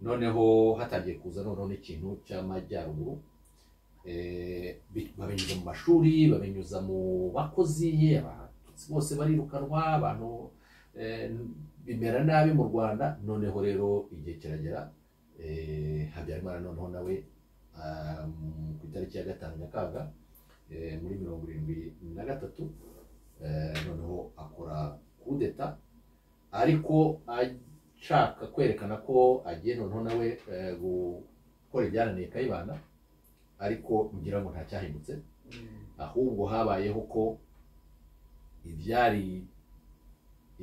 noneho hatangiye kuza noneho n'ikintu cy'amajyaruguru eh, bi- babinyuza mu mashuri babinyuza mu bakozi abatutsi bose barirukanwa abantu eh, n- bimera nabi mu rwanda noneho rero igihe kiragera eh, habyarimana noneho nawe ah, mu- ku itariki ya gatanu nyakanga eh, muri mirongo irindwi na gatatu eh, noneho akora kudeta ariko ashaka kwerekana ko agiye noneho nawe eh, gukora ibyananiye kayibanda ariko ngira ngo ntacyahindutse ahubwo habayeho ko ibyari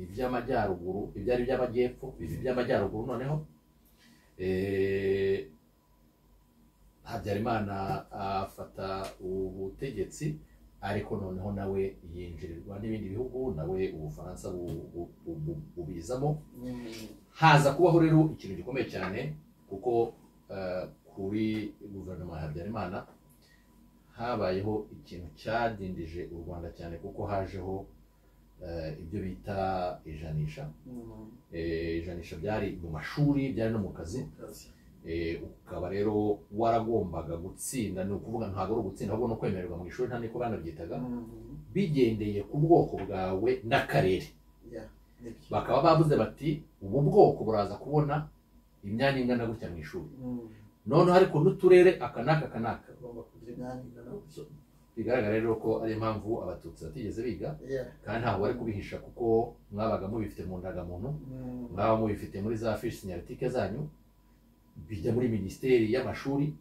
iby'amajyaruguru ibyari iby'amajyepfo biba iby'amajyaruguru noneho eh, habyarimana afata ubutegetsi ariko noneho nawe yinjirirwa n'ibindi bihugu nawe ubufaransa bu- bu- bu- bu- bubizamo haza kubaho rero ikintu gikomeye cyane kuko eh, kuri guverinoma ya habyarimana habayeho ikintu cyadindije u rwanda cyane kuko hajeho eh, ibyo bita ijanisha Eh, ijanisha byari mu mashuri byari no mu kazi Eh, ukaba rero waragombaga gutsinda ni ukuvuga ntabwo ari ugutsinda ahubwo no kwemererwa mu ishuri nta niko banabyitaga bigendeye ku bwoko bwawe n'akarere bakaba bavuze bati ubu bwoko buraza kubona imyanya ingana gutya mu ishuri noneho ariko n'uturere aka n'aka aka n'aka So, bigaragara rero ko ari impamvu abatutsi batigeze biga kandi ntabwo bari kubihisha kuko mwabaga mubifite mu ndangamuntu mwaba mubifite muri za fishi sinyaritike zanyu bijya muri minisiteri y'amashuri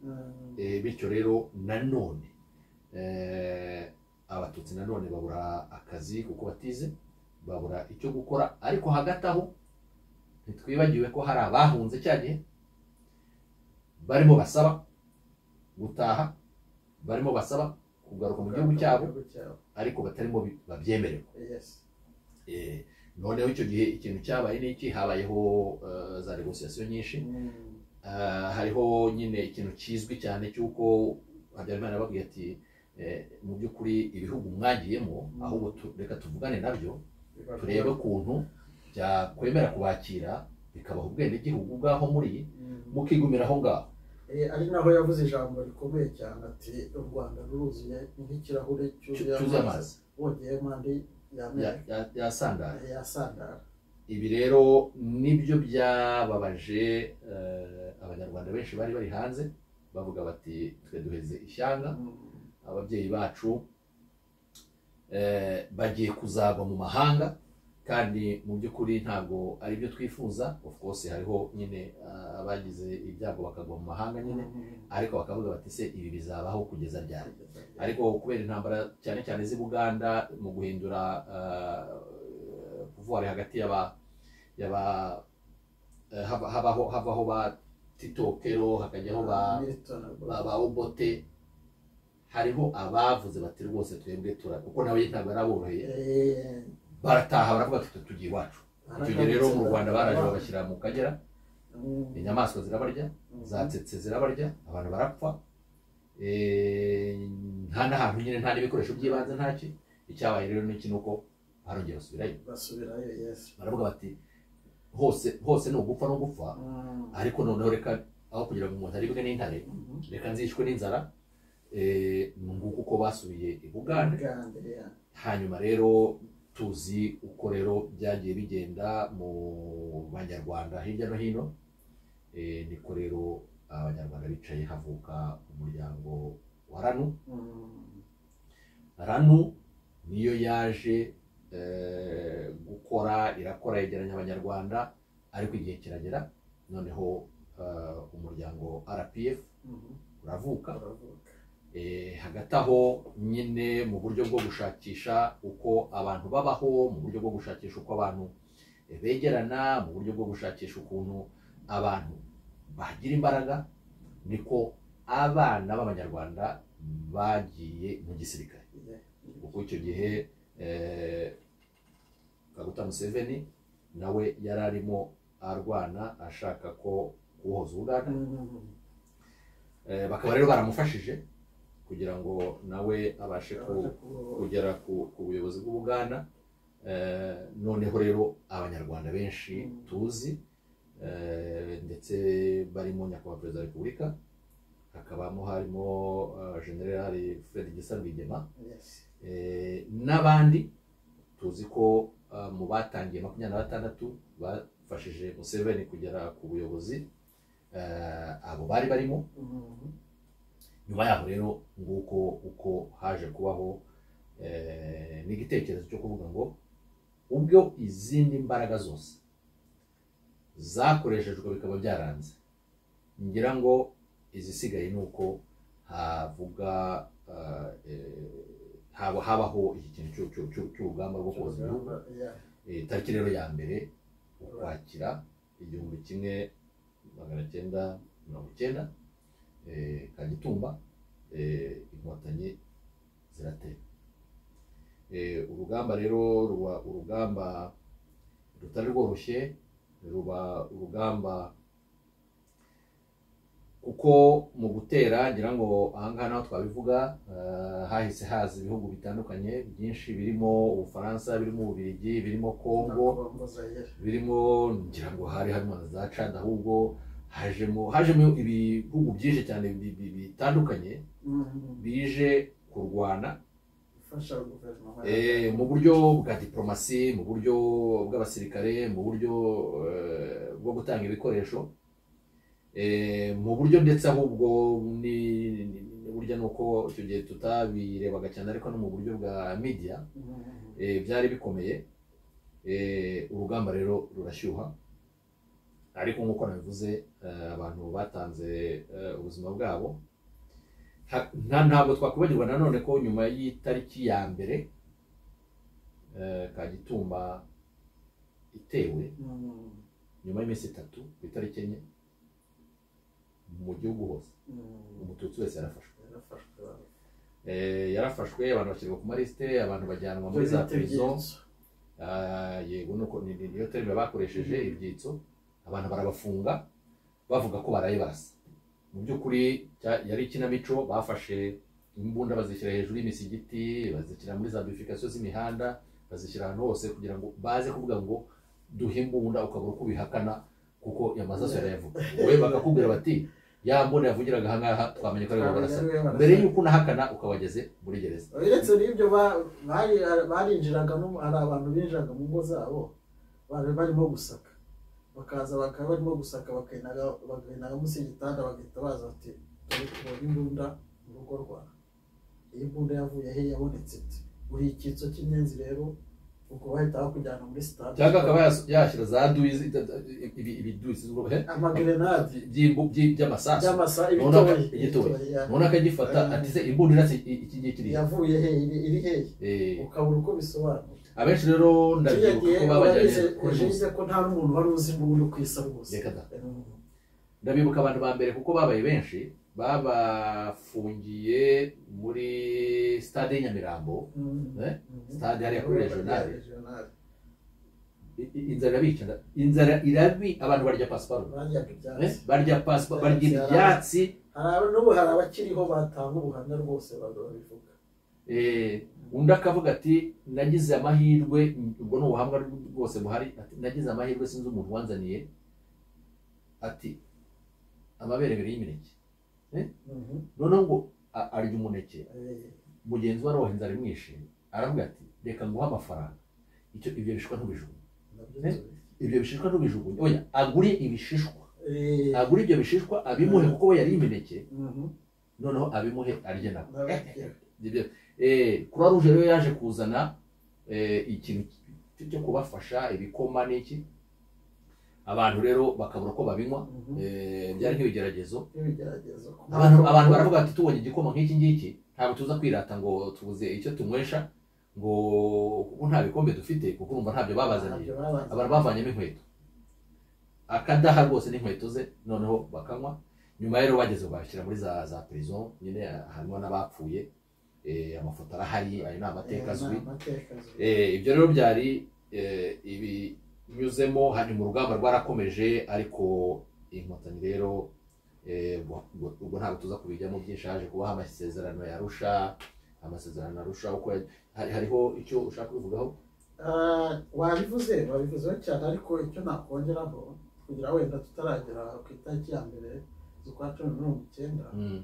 Eh, bityo rero nanone eh, abatutsi nanone babura akazi kuko batize babura icyo gukora ariko hagati aho ntitwibagiwe ko hari abahunze cya gihe barimo basaba gutaha barimo basaba kugaruka mu gihugu cyabo ariko batarimo bi- babyemerewe Eh, noneho icyo gihe ikintu cyabaye ni iki habayeho eh, za negosiyasiyo nyinshi Ah, hariho nyine ikintu kizwi cyane cy'uko habyarimana yababwiye ati eh, mu by'ukuri ibihugu mwagiyemo Mm. ahubwo tu- reka tuvugane nabyo turebe ukuntu byakwemera kubakira bikabaha ubwenegihugu bw'aho muri mukigumira aho ngaho ari naho yavuze ijambo rikomeye cyane ati u rwanda ruruzuye nk'ikirahure Cyu- cyuzuye cyuzuye amazi amazi wongeyemo andi ya- y'amenyo ya- yasandara yasandara ibi rero nibyo byababaje eh, abanyarwanda benshi bari bari hanze bavuga bati twe duheze ishyanga ababyeyi bacu eh, bagiye kuzagwa mu mahanga kandi mu by'ukuri ntabwo ari byo twifuza of course hariho nyine ah, abagize ibyago bakagwa mu mahanga nyine ariko bakavuga bati se ibi bizabaho kugeza ryari ariko kubera intambara cyane cyane z'i Buganda mu guhindura ah, pouvoir hagati y'aba y'aba eh, haba- habaho havaho ba titokero hakajyaho ba ba ba obote hariho abavuze bati rwose twebwe tura kuko nawe ntabwo araboroheye barataha baravuga bati twe tugiye iwacu icyo gihe rero mu rwanda baraje babashyira mu kagera inyamaswa zirabarya zatsetse zirabarya abantu barapfa Eh, nta n'ahantu nyine nta n'ibikoresho by'ibanze ntaki icyabaye rero n'iki ni uko barongera basubirayo basubirayo yesu baravuga bati hose hose ni ugupfa no gupfa ariko noneho reka aho kugira ngo umuntu aribwe n'intare reka nzishwe n'inzara eh, nguko uko basubiye i bugande hanyuma rero tuzi uko rero byagiye bigenda mu banyarwanda hirya no hino Eh, niko rero abanyarwanda bicaye havuka umuryango wa ranu ranu niyo yaje eh, gukora irakora yegeranya abanyarwanda ariko igihe kiragera noneho eh, umuryango rpf uravuka Eh, hagati aho nyine mu buryo bwo gushakisha uko abantu babaho mu buryo bwo gushakisha uko abantu eh, begerana mu buryo bwo gushakisha ukuntu abantu bagira imbaraga niko abana b'abanyarwanda bagiye mu gisirikare kuko icyo gihe eh, kaguta museveni nawe yari arimo arwana ashaka ko kubohoza uganda Eh, bakaba rero baramufashije kugira ngo nawe abashe ku- kugera ku ku buyobozi bw'ubuganda Eh, noneho rero abanyarwanda benshi Mm. tuzi eh, ndetse barimo nyakubahwa perezida wa repubulika hakabamo harimo eh, generali fred gisa rwigema eh, n'abandi tuzi ko eh, mu batangiye makumyabiri na batandatu bafashije museveni kugera ku buyobozi eh, abo bari barimo nyuma yaho rero nguko uko haje kubaho eh, n'igitekerezo cyo kuvuga ngo ubwo izindi mbaraga zose zakoreshejwe bikaba byaranze ngira ngo izisigaye ni uko havuga ah, eh, haba- habaho iki kintu cy'u- cy'u- cy'u- cy'urugamba rwo koza ibihugu Eh, tariki rero ya mbere ukwakira igihumbi kimwe magana cyenda mirongo icyenda eh, kagitumba eh, inkotanyi ziratera Eh, urugamba rero ruba urugamba rutari rworoshye ruba urugamba kuko mu gutera ngira ngo ahangaha naho twabivuga eh, hahise haza ibihugu bitandukanye byinshi birimo ubufaransa birimo ububiligi birimo kongo birimo ngira ngo hari harimo na za cad ahubwo hajemo hajemo ibihugu byinshi cyane bi- bi- bitandukanye bije kurwana ifasha guverinoma eh, mu buryo bwa diplomasi mu buryo bw'abasirikare mu buryo eh, bwo gutanga ibikoresho eh, mu buryo ndetse ahubwo ni- ni- ni- ni- burya ni uko icyo gihe tutabirebaga cyane ariko no mu buryo bwa media eh, byari bikomeye eh, urugamba rero rurashyuha ariko nk'uko nabivuze eh, abantu batanze eh, ubuzima bwabo Ha- nta ntabwo twakwibagirwa nanone ko nyuma y'itariki ya mbere eh, kagitumba itewe nyuma y'iminsi itatu ku itariki enye mu gihugu hose umututsi wese yarafashwe Eh, yarafashwe abantu bashyirwa ku malisite abantu bajyanwa muri za prison Ah, yego nuko ni- ni- niyo terime bakoresheje ibyitso abantu barabafunga bavuga ko baraye barasa mu by'ukuri cya- yari ikinamico bafashe imbunda bazishyira hejuru y'imisigiti bazishyira muri za bifurikasiyo z'imihanda bazishyira ahantu hose kugira ngo baze kuvuga ngo duhe imbunda ukabura uko ubihakana kuko yamasaso yarayavuga wowe bakakubwira bati ya mbunda yavugiraga aha ngaha twamenye ko aribo barasa mbere y'uko unahakana ukaba wageze muri gereza uretse n'ibyo ba- bari- barinjiraga no mu- hari abantu binjiraga mu ngo zabo bari barimo gusaka bakaza bakaba barimo gusaka bakainaga bakainaga munsi y'igitanda bagahita baza bati "Dore tubonye imbunda mu rugo rwawe iyi mbunda yavuye he yabonetse ite uri icyitso cy'inyenzi rero ubwo bahita bakujyana muri sitade cyangwa akaba yas- yashyira za duwizi ita- ita- ibi- ibiduwizi z'ubwoko amagerenade by'ibu- by'i- by'amasasu by'amasa Ubona ko ibitoya igitoya. ibitoya, none akagifata Ah. ati se imbunda iratse i- iki gihe kiriya yavuye he iri- iri hehe Eh, ukabura uko bisobanura abenshi rero ndabyibuka ko babajyanye kuri yagize ko nta n'umuntu wari uzi imbunda uko isa rwose Reka da. ndabibuka abantu ba mbere kuko babaye benshi babafungiye muri stade y'i nyamirambo eh? stade hariya kuri regionale I- i- inzara irabica nda- inzara irabi abantu barya pasiparume baryaga eh? ibyatsi barya pasiparume barya ibyatsi hari abo- n'ubu hari abakiriho batanga ubuhamya rwose baga babivuga Eh, undi akavuga ati nagize amahirwe ubwo ni ubuhamwa bwose buhari ati nagize amahirwe sinzi umuntu wanzaniye ati amabere abiri y'imineke Mhm. noneho ngo a- arya umuneke Eh, mugenzi we aroha inzara imwishe aravuga ati reka nguhe amafaranga icyo ibyo bishishwa ntubijugunye nabyo Eh? tubizi. ibyo bishishwa ntubijugunye oya agure ibishishwa Eh, agure ibyo bishishwa abimuhe kuko we yari imineke mhm. noneho abimuhe arye nabo N'abakiriho. croix rouge rero yaje kuzana eh, ikintu cy- cyo kubafasha ibikoma n'iki abantu rero bakabura uko babinywa Mhm. eh, byari nk'ibigeragezo N'ibigeragezo. abantu abantu baravuga bati tubonye igikoma nk'iki ngiki ntabwo tuza kwirata ngo tubuze icyo tunywesha ngo kuko nta bikombe dufite kuko urumva ntabyo babazaniye Ntabyo babazaniye. abantu bavanyemo inkweto akadaha rwose n'inkweto ze noneho bakanywa nyuma rero bageze bashyira muri za za prison nyine harimo n'abapfuye eh, amafoto arahari ayo ni amateka Eh, azwi amateka azwi. Eh, ibyo rero byari eh, ibinyuzemo hanyuma urugamba rwarakomeje ariko inkotanyi rero eh, ubwo- ubwo ubwo ntabwo tuza kubijyamo byinshi haje kubaho amasezerano yarusha amasezerano arusha uko ya- hari- hariho icyo ushaka kubivugaho Ah, wabivuze wabivuzeho cyane ariko icyo nakongeraho kugira wenda tutaragera ku itariki ya mbere z'ukwa cumi na mirongo icyenda Mm.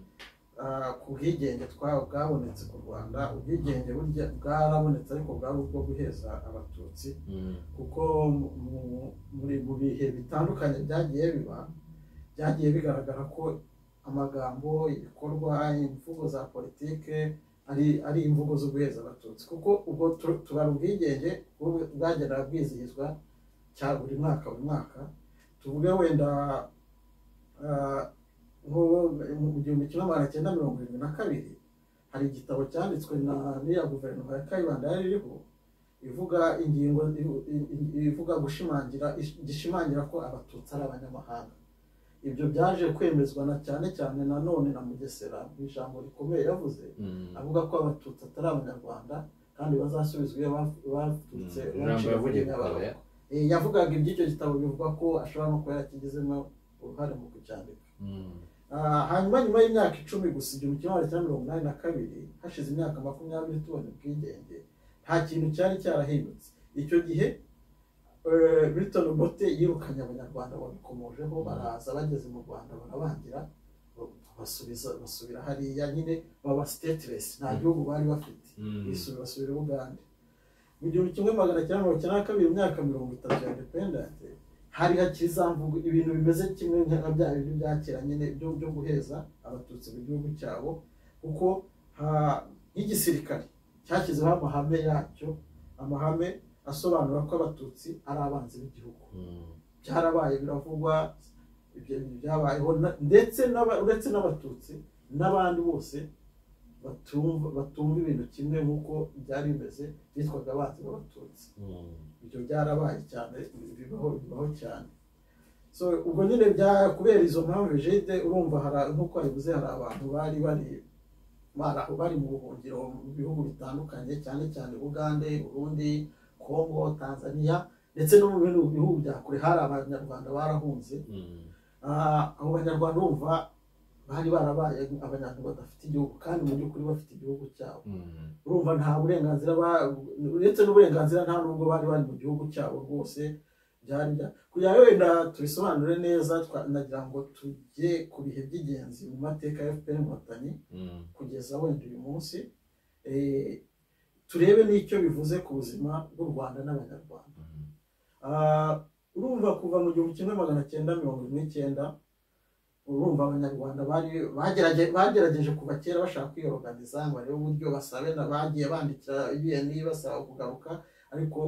ah, ku bwigenge twa bwabonetse ku rwanda ubwigenge burya bwarabonetse ariko bwari ubwo guheza abatutsi Mm. kuko mu- mu- muri mu bihe bitandukanye byagiye biba byagiye bigaragara ko amagambo ibikorwa imvugo za politike ari ari imvugo zo guheza abatutsi kuko ubwo tu- tubara ubwigenge bwo- bwagendaga bwizihizwa cya buri mwaka buri mwaka tuvuge wenda ah, nko mu gihumbi kimwe magana cyenda mirongo irindwi na kabiri hari igitabo cyanditswe na n'iya guverinoma ya kayibanda yari iriho ivuga ingingo i- i- ivuga gushimangira ish- gishimangira ko abatutsi ari abanyamahanga ibyo byaje kwemezwa na cyane cyane na none na mugesera mu ijambo rikomeye yavuze Mm. avuga ko abatutsi atari abanyarwanda kandi bazasubizwa iyo bav- baturutse Mm. Ijambo baciye mu yavugiye ku nyabarongo. kabaya. Eh, yavugaga iby'icyo gitabo bivuga ko ashobora no kuba yakigizemo uruhare mu kucyandika Mm. Ah, hanyuma nyuma y'imyaka icumi gusa igihumbi kimwe magana cyenda mirongo inani na kabiri hashize imyaka makumyabiri tubona ubwigenge nta kintu cyari cyarahindutse icyo gihe eh, Milton Obote yirukanye abanyarwanda babikomojeho baraza bageze mu Rwanda barabangira basubiza basubira hariya nyine baba stateless nta Mm. gihugu bari bafite Mm. bisubira basubira i Bugande mu gihumbi kimwe magana cyenda mirongo icyenda na kabiri imyaka mirongo itatu ya independence hari hakizamvuga ibintu bimeze kimwe nka bya bindi bya kera nyine byo byo guheza abatutsi mu gihugu cyabo kuko ha- nk'igisirikare cyashyizeho amahame yacyo amahame asobanura ko abatutsi ari abanzi b'igihugu Mm. byarabaye biravugwa ibyo bintu byabayeho na- ndetse n'aba- uretse n'abatutsi n'abandi bose batumva batumva ibintu kimwe nk'uko byari bimeze bitwaga abanzi b'abatutsi Mm. ibyo byarabaye cyane bibaho bibaho cyane so ubwo nyine bya kubera izo mpamvu jide urumva hari nk'uko wabivuze hari abantu bari bari bari aho bari mu buhungiro mu bihugu bitandukanye cyane cyane bugande burundi kongo tanzania ndetse no mu bindi bihugu bya kure hari abanyarwanda barahunze Mm. Ah, abo banyarwanda urumva bari barabaye abanyarwanda badafite igihugu kandi mu by'ukuri bafite igihugu cyabo Mm. urumva nta burenganzira ba- uretse n'uburenganzira nta nubwo bari bari mu gihugu cyabo rwose byari bya- kugira ngo wenda tubisobanure neza twa- nagira ngo tujye ku bihe by'ingenzi mu mateka ya fpr inkotanyi Mm. kugeza wenda uyu munsi eh, turebe n'icyo bivuze ku buzima bw'u rwanda n'abanyarwanda Mm. Ah, urumva kuva mu gihumbi kimwe magana cyenda mirongo ine n'icyenda urumva abanyarwanda bari bagerageje bagerageje kuva kera bashaka kwiyoroganiza ngo barebe uburyo basabe na bagiye bandikira UN basaba kugaruka ariko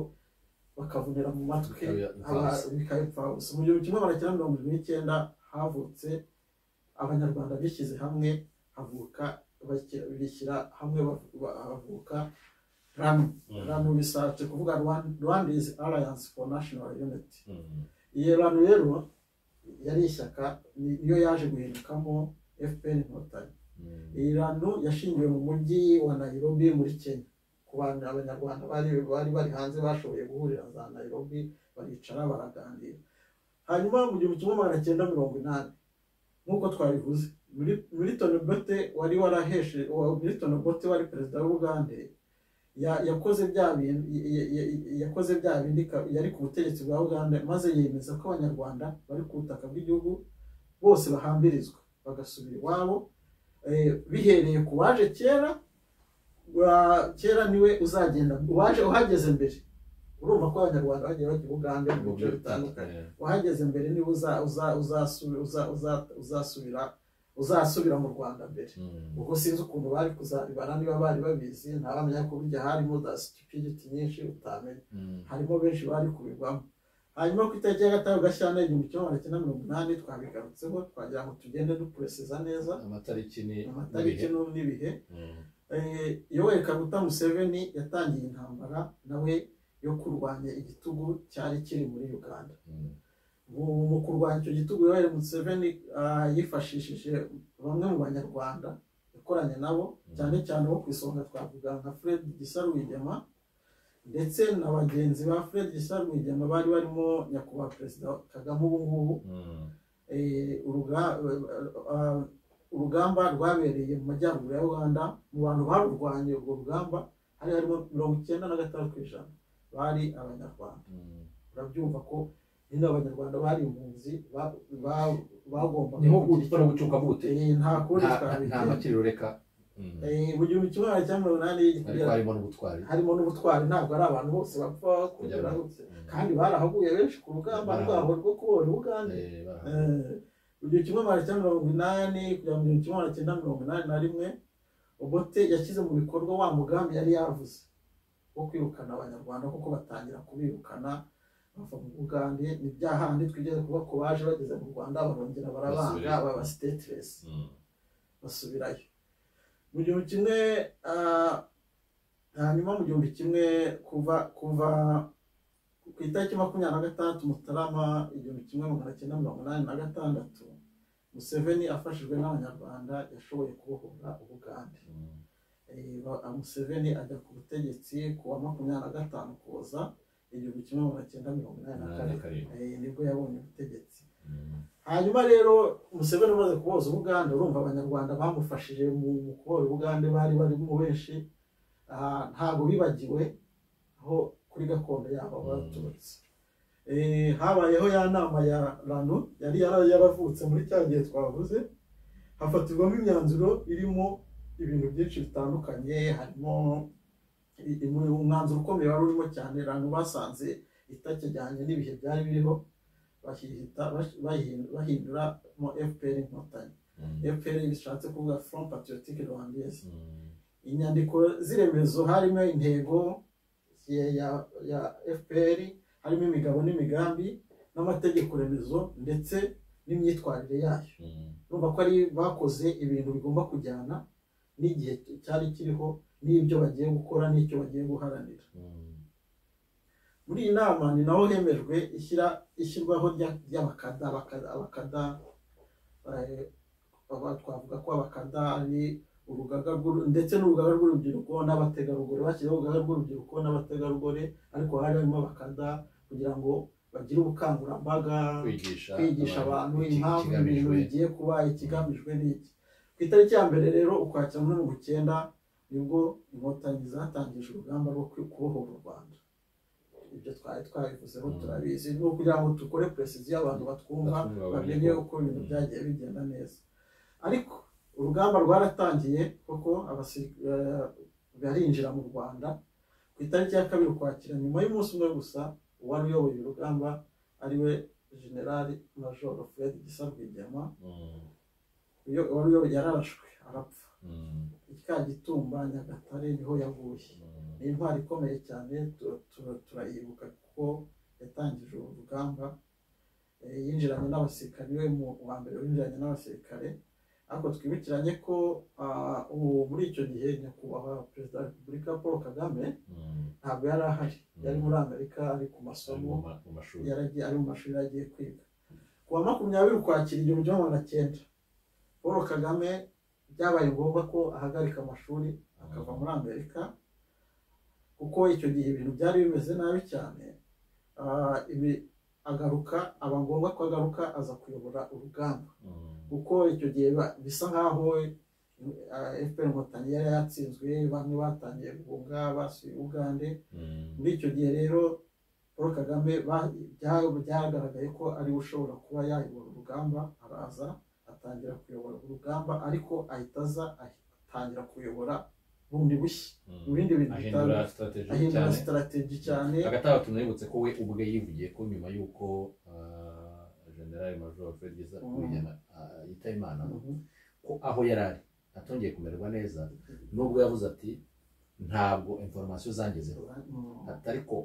bakavunira mu matwi Bikaba imfabusa. aba- bikabipfa gusa mu gihumbi kimwe magana cyenda mirongo irindwi n'icyenda havutse abanyarwanda bishyize hamwe havuka bashyira- bishyira hamwe ba- ba- havuka RANU RANU bishatse kuvuga Rwand- Rwanda is Alliance for National Unity Mm. iyo rano rero yari ishyaka ni- niyo yaje guhindukamo fpr inkotanyi Mm. iyi rano yashingiwe mu mujyi wa nairobi muri kenya ku bantu abanyarwanda bari bari bari hanze bashoboye guhurira za nairobi baricara baraganira hanyuma mu gihumbi kimwe magana cyenda mirongo inani nk'uko twabivuze Mil- milton bote wari waraheshe wa- milton bote wari perezida w'ubugande ya- yakoze bya bintu ya- ya- ya- yakoze bya bindi ka- yari ku butegetsi bwa uganda maze yemeza ko abanyarwanda bari ku butaka bw'igihugu bose bahambirizwa bagasubira iwabo eh, bihereye ku waje kera wa- kera niwe uzagenda uwaje uhageze mbere urumva ko abanyarwanda bagiye bajya i bugande mu bice bitandukanye wahageze mbere niba uza- uza- uzasu- uza- uza- uzasubira uzasubira mu rwanda mbere Mm. ubwo sinzi ukuntu bari kuzabibara niba bari babizi ntabamenya ko burya harimo za stupidity nyinshi utamenya Mm. harimo benshi bari kubigwamo hanyuma ku itariki ya gatanu gashyantare igihumbi kimwe magana cyenda mirongo inani twabigarutseho twagira ngo tugende dupureseza neza amatariki ni amatariki n'ibihe. n'u- n'ibihe Mm. Eh, yoweri kaguta museveni yatangiye intambara nawe yo kurwanya igitugu cyari kiri muri uganda Mm. mu mu kurwanya icyo gitugu yoweri museveni ah, yifashishije bamwe mu banyarwanda yakoranye nabo cyane cyane bo ku isonga twavuga nka fred gisa rwigema ndetse na bagenzi ba fred gisa rwigema bari barimo nyakubahwa perezida kagame ubu ngubu Mm. eh, uruga- eh, ah, urugamba rwabereye mu majyaruguru ya uganda mu bantu barurwanye urwo rugamba hari harimo mirongo icyenda na gatanu ku ijana bari abanyarwanda Mm. urabyumva ko nyine abanyarwanda bari impunzi ba- ba- bagombaga ni nko gutwara gucuka bute Eh, nta kundi nta nta twabigera makiriro reka Mm. Eh, mu gihumbi kimwe magana cyenda mirongo inani ariko kugera harimo n'ubutwari harimo n'ubutwari ntabwo ari abantu bose bapfa kugera hose kandi barahaguye benshi ku rugamba Barahaguye. rwabo rwo kubohora uganda Eh, bara- Eh, mu gihumbi kimwe magana cyenda mirongo inani kugera mu gihumbi kimwe magana cyenda mirongo inani na rimwe obote yashyize mu bikorwa wa mugambi yari yavuze wo kwirukana abanyarwanda kuko batangira kubirukana bava mu bugande ni bya handi twigeze kuba ku baje bageze mu rwanda barongera barabanga Basubirayo. baba sitetiresi Mm. basubirayo mu gihumbi kimwe ah, hanyuma mu gihumbi kimwe kuva kuva ku itariki makumyabiri na gatandatu mutarama igihumbi kimwe magana cyenda mirongo inani na gatandatu museveni afashijwe n'abanyarwanda yashoboye kubohora ubugande Mm. Eh, ba- museveni ajya ku butegetsi ku wa makumyabiri na gatanu kuza igihumbi kimwe magana cyenda mirongo inani na Inani na kane karindwi. Eh, nibwo yabonye ubutegetsi Mm. hanyuma rero museveni umaze kuboza ubugande urumva abanyarwanda bamufashije mu mu kubohora ubugande bari barimo benshi Ah, ntabwo bibagiwe aho kuri gakondo yabo abaturutse Eh, habayeho ya nama ya ranu yari yara- yaravutse muri cya gihe twavuze hafatirwamo imyanzuro irimo ibintu byinshi bitandukanye harimo i- i- umwanzuro ukomeye wari urimo cyane ranu basanze itakijyanye n'ibihe byari biriho bahihita bash- bahin- bahinduramo fpr inkotanyi Mm. fpr bishatse kuvuga front patriotique rwandaise Mm. inyandiko z'iremezo harimo intego ya- ya ya fpr harimo imigabo n'imigambi n'amategeko remezo ndetse n'imyitwarire yayo Mm. urumva ko ari bakoze ibintu bigomba kujyana n'igihe cyari kiriho n'ibyo bagiye gukora n'icyo bagiye guharanira Mm. muri iyi nama ni naho hemejwe ishyira ishyirwaho rya- ry'abakada abakada abakada eh, aba- twavuga ko abakada ari urugaga rw'uru- ndetse n'urugaga rw'urubyiruko n'abategarugori bashyiraho urugaga rw'urubyiruko n'abategarugori ariko hari harimo abakada kugira ngo bagire ubukangurambaga kwigisha kwigisha abantu iki- impamvu ibintu ikigamijwe bigiye kuba ikigamijwe n'iki ku itariki ya mbere rero ukwakira muri mirongo icyenda nibwo inkotanyi zatangije urugamba rwo kwi- kubohora u rwanda ibyo twari twabivuzeho Mm. turabizi ni ukugira ngo dukore puresiziyo abantu batwumva Batwumva, bamenye bamenye ko- uko ibintu Mm. byagiye bigenda neza ariko urugamba rwaratangiye kuko abasi- eh, barinjira mu rwanda ku itariki ya kabiri ukwakira nyuma y'umunsi umwe gusa uwari uyoboye urugamba ariwe generali majoro fred gisa rwigema Mm. uyo wari uyoboye yararashwe arapfa Mm. ikyagitumba nyagatare niho yaguye Mm. ni intwari ikomeye cyane tu- tu- turayibuka kuko yatangije uru rugamba Eh, yinjiranye n'abasirikare we mu wa mbere winjiranye n'abasirikare ariko twibukiranye ko ah, ubu muri icyo gihe nyakubahwa perezida wa repubulika paul kagame Mm. ntabwo yari ahari yari Mm. muri amerika ari ku Ari masomo mu ma- mu mashuri yaragiye ari mu mashuri yaragiye kwiga ku wa makumyabiri ukwakira igihumbi kimwe magana cyenda paul kagame byabaye ngombwa ko ahagarika amashuri akava muri amerika kuko icyo gihe ibintu byari bimeze nabi cyane Ah, ibi- agaruka aba ngombwa ko agaruka aza kuyobora urugamba Mm. kuko icyo gihe ba- bisa nkaho ah, fpr inkotanyi yari yatsinzwe bamwe batangiye guhunga basuye ugande Mm. muri icyo gihe rero paul kagame ba- bya- byagaragaye ko ari we ushobora kuba yayobora urugamba araza atangira kuyobora urugamba ariko ahita aza atangira kuyobora bundi bushya Mm. mu bindi bintu ahindura bitandukanye strategy ahindura cyane sitarategi cyane hagati aho tunibutse ko we ubwe yivugiye ko nyuma y'uko ah, general major fred gisa Mm. kuyana yitaba imana Mhm. ko aho yari ari atongeye kumererwa neza nubwo yavuze ati ntabwo informasiyo zangezeho Mm. ati ariko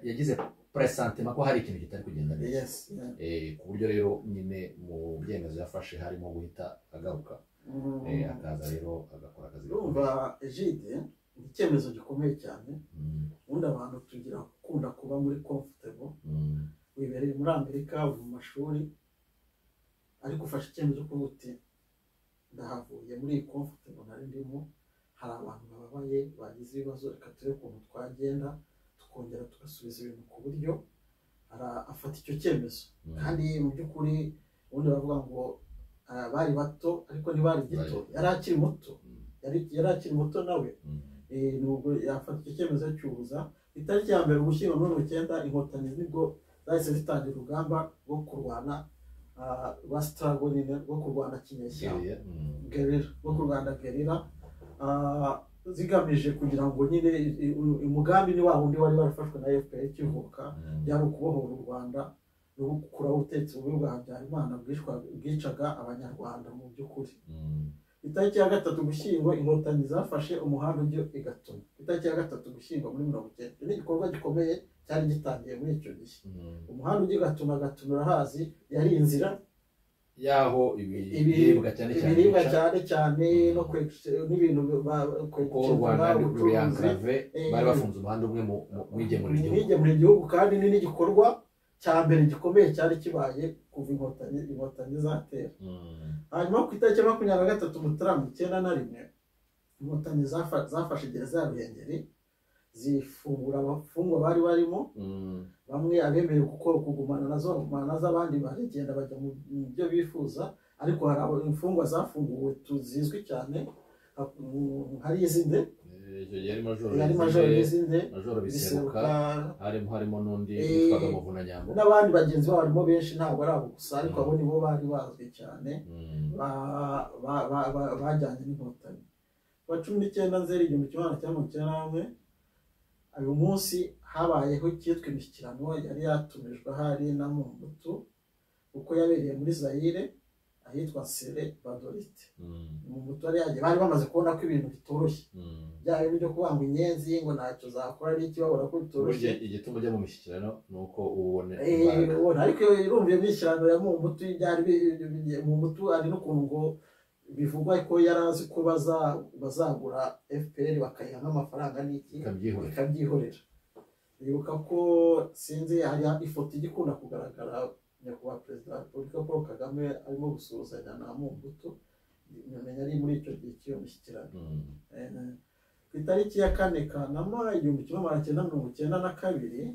yagize presantima ko hari ikintu kitari kugenda neza yes yeah. Eh, ku buryo rero nyine mu byemezo yafashe harimo guhita agaruka Mm. Eh, akaza rero agakora akazi urumva egide ni icyemezo gikomeye cyane Mm, ubundi abantu tugira gukunda kuba muri comfortable mm, wibereye muri amerika uri mu mashuri ariko ufashe icyemezo cyo kuvuga uti ndahavuye muri iyi comfortable nari ndimo hari abantu bababaye bagize ibibazo reka turebe ukuntu twagenda tukongera tugasubiza ibintu ku buryo ara- afata icyo cyemezo mm. kandi mu by'ukuri ubundi bavuga ngo ah, bari bato ariko ntibari gito Bari. yari akiri muto Mm, Yari- yari akiri muto nawe mm. Eh, nubwo yafata icyo cyemezo cy'ubuza itariki ya mbere ugushyingo mirongo icyenda inkotanyi nibwo zahise zitangira urugamba rwo kurwana ah, rwa sitarago nyine rwo kurwana kinyeshyamba Syria, mm. gerera rwo kurwana gerera ah, zigamije kugira ngo nyine i- i- u- umugambi ni wa wundi wari warafashwe na fpr kivuka Mm. byari ukubohora u rwanda no gukuraho ubutegetsi bubi bwa habyarimana bwishwa- bwicaga abanyarwanda mu by'ukuri Mm. itariki ya gatatu gushyingo inkotanyi zafashe umuhanda ujya i gatomo itariki ya gatatu gushyingo muri mirongo icyenda ni igikorwa gikomeye cyari gitangiye muri icyo gihe Mm. umuhanda ujya i gatuma gatuma urahazi yari inzira yaho Ibi- ibiribwa cyane cyane ibiribwa bica, cyane cyane no kwe- n'ibintu ba- kuko u Rwanda kwerekeza ubucuruzi ruyankarave eh, bari bafunze umuhanda umwe mu mu- mu igemura igihugu ubwigenge mu gihugu kandi ni n'igikorwa cya mbere gikomeye cyari kibaye kuva inkotanyi inkotanyi zatera Mm. hanyuma ku itariki ya makumyabiri na gatatu mutarama icyenda na rimwe inkotanyi zafa- zafashe gereza ya ruhengeri zifungura abafungwa bari barimo Mm. bamwe abemerewe gukora kugumana nazo bagumana nazo abandi barigenda bajya mu mu byo bifuza ariko hari abo- imfungwa zafunguwe tu- zizwi cyane ha- mu- hari izinde Icyo gihe hari majoro hari majoro Bizere, n'izinde majoro biseruka biseruka harimo harimo n'undi Eh, witwaga muvunanyambo n'abandi bagenzi babo barimo benshi ntabwo ari abo gusa ariko Mm. abo nibo bari bazwi cyane Mm. ba- ba- ba- ba- bajyanye n'inkotanyi kuwa cumi n'icyenda nzeri igihumbi kimwe magana cyenda mirongo icyenda na rimwe uyu munsi habayeho icyitwa imishyikirano yari yatumijwe hari na Mobutu kuko yabereye muri Zaire ahitwa Sere Badorite Mm. Mobutu yari yagiye bari bamaze kubona ko ibintu bitoroshye Mm. byaba ibyo kubanga inyenzi ngo ntacyo zakora ari iki babona ko bitoroshye burya igituma ujya mu mishyikirano ni uko uba ubona Eh, imbaraga ubona ariko iyo urumva iyo myishyirano ya Mobutu byari bi- bi- bi- Mobutu ari n'ukuntu ngo bivugwa ko yari azi ko baza- bazagura FPR bakayiha nk'amafaranga n'iki ikabyihorera ikabyihorera bibuka ko sinzi hari ifoto ijya ikunda kugaragara nyakubahwa perezida wa repubulika paul kagame arimo gusuhuzanya na Mobutu menya ari muri icyo gihe cy'iyo mishyikirano Mm. Eh, ku itariki ya kane kanama igihumbi kimwe magana cyenda mirongo icyenda na kabiri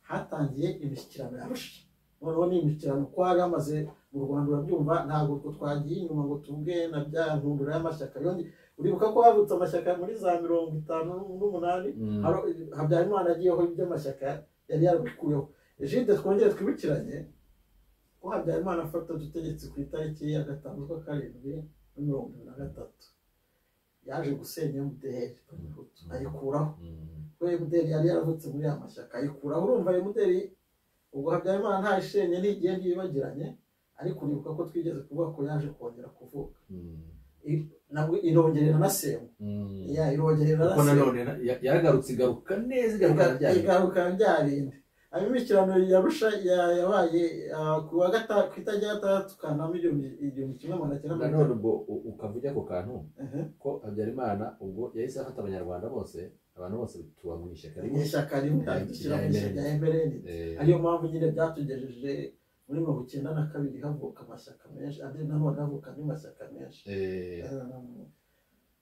hatangiye imishyikirano yarusha noneho ni imishyikirano ko hari hamaze mu rwanda urabyumva ntabwo utwo twagiye inyuma ngo tuvuge na bya nkundura y'amashyaka yongeye uribuka ko havutse amashyaka muri za mirongo itanu n'umunani Mm. Haro- habyarimana agiyeho iby'amashyaka yari yarabikuyeho egide twongere twibukiranye ko habyarimana afata ubutegetsi ku itariki ya gatanu z'ukwa karindwi na mirongo irindwi na gatatu yaje gusenya mdr ayikuraho Mm. kuko mdr yari yaravutse muri ya mashyaka ayikuraho urumva mdr ubwo habyarimana ntayishenye ntigenda yibagiranye ariko uribuka ko twigeze kuvuga ko yaje kongera kuvuka Mm. I- nabwo irongerera na semu Mm. ya irongerera na kuko semu nanone na- ya- yaragarutse igaruka neza igaruka Iga- ryari igaruka byarinde abimikirano yarusha ya- yabaye ah, ku wa gatanu ku itariki ya gatandatu kanama igihumbi igihumbi kimwe magana cyenda mirongo nanone ubwo u- ukavuga ako kantu itanu ko habyarimana ubwo yahise afata abanyarwanda bose abantu bose tuba mu ishyaka Aha. rimwe ishyaka rimwe Rya- adushyira mu rya ishyaka rya emereni Eh, ariyo mpamvu nyine byatugejeje muri mirongo icyenda na kabiri havuka amashyaka menshi andi nanone havuka andi mashyaka menshi eh, Eh,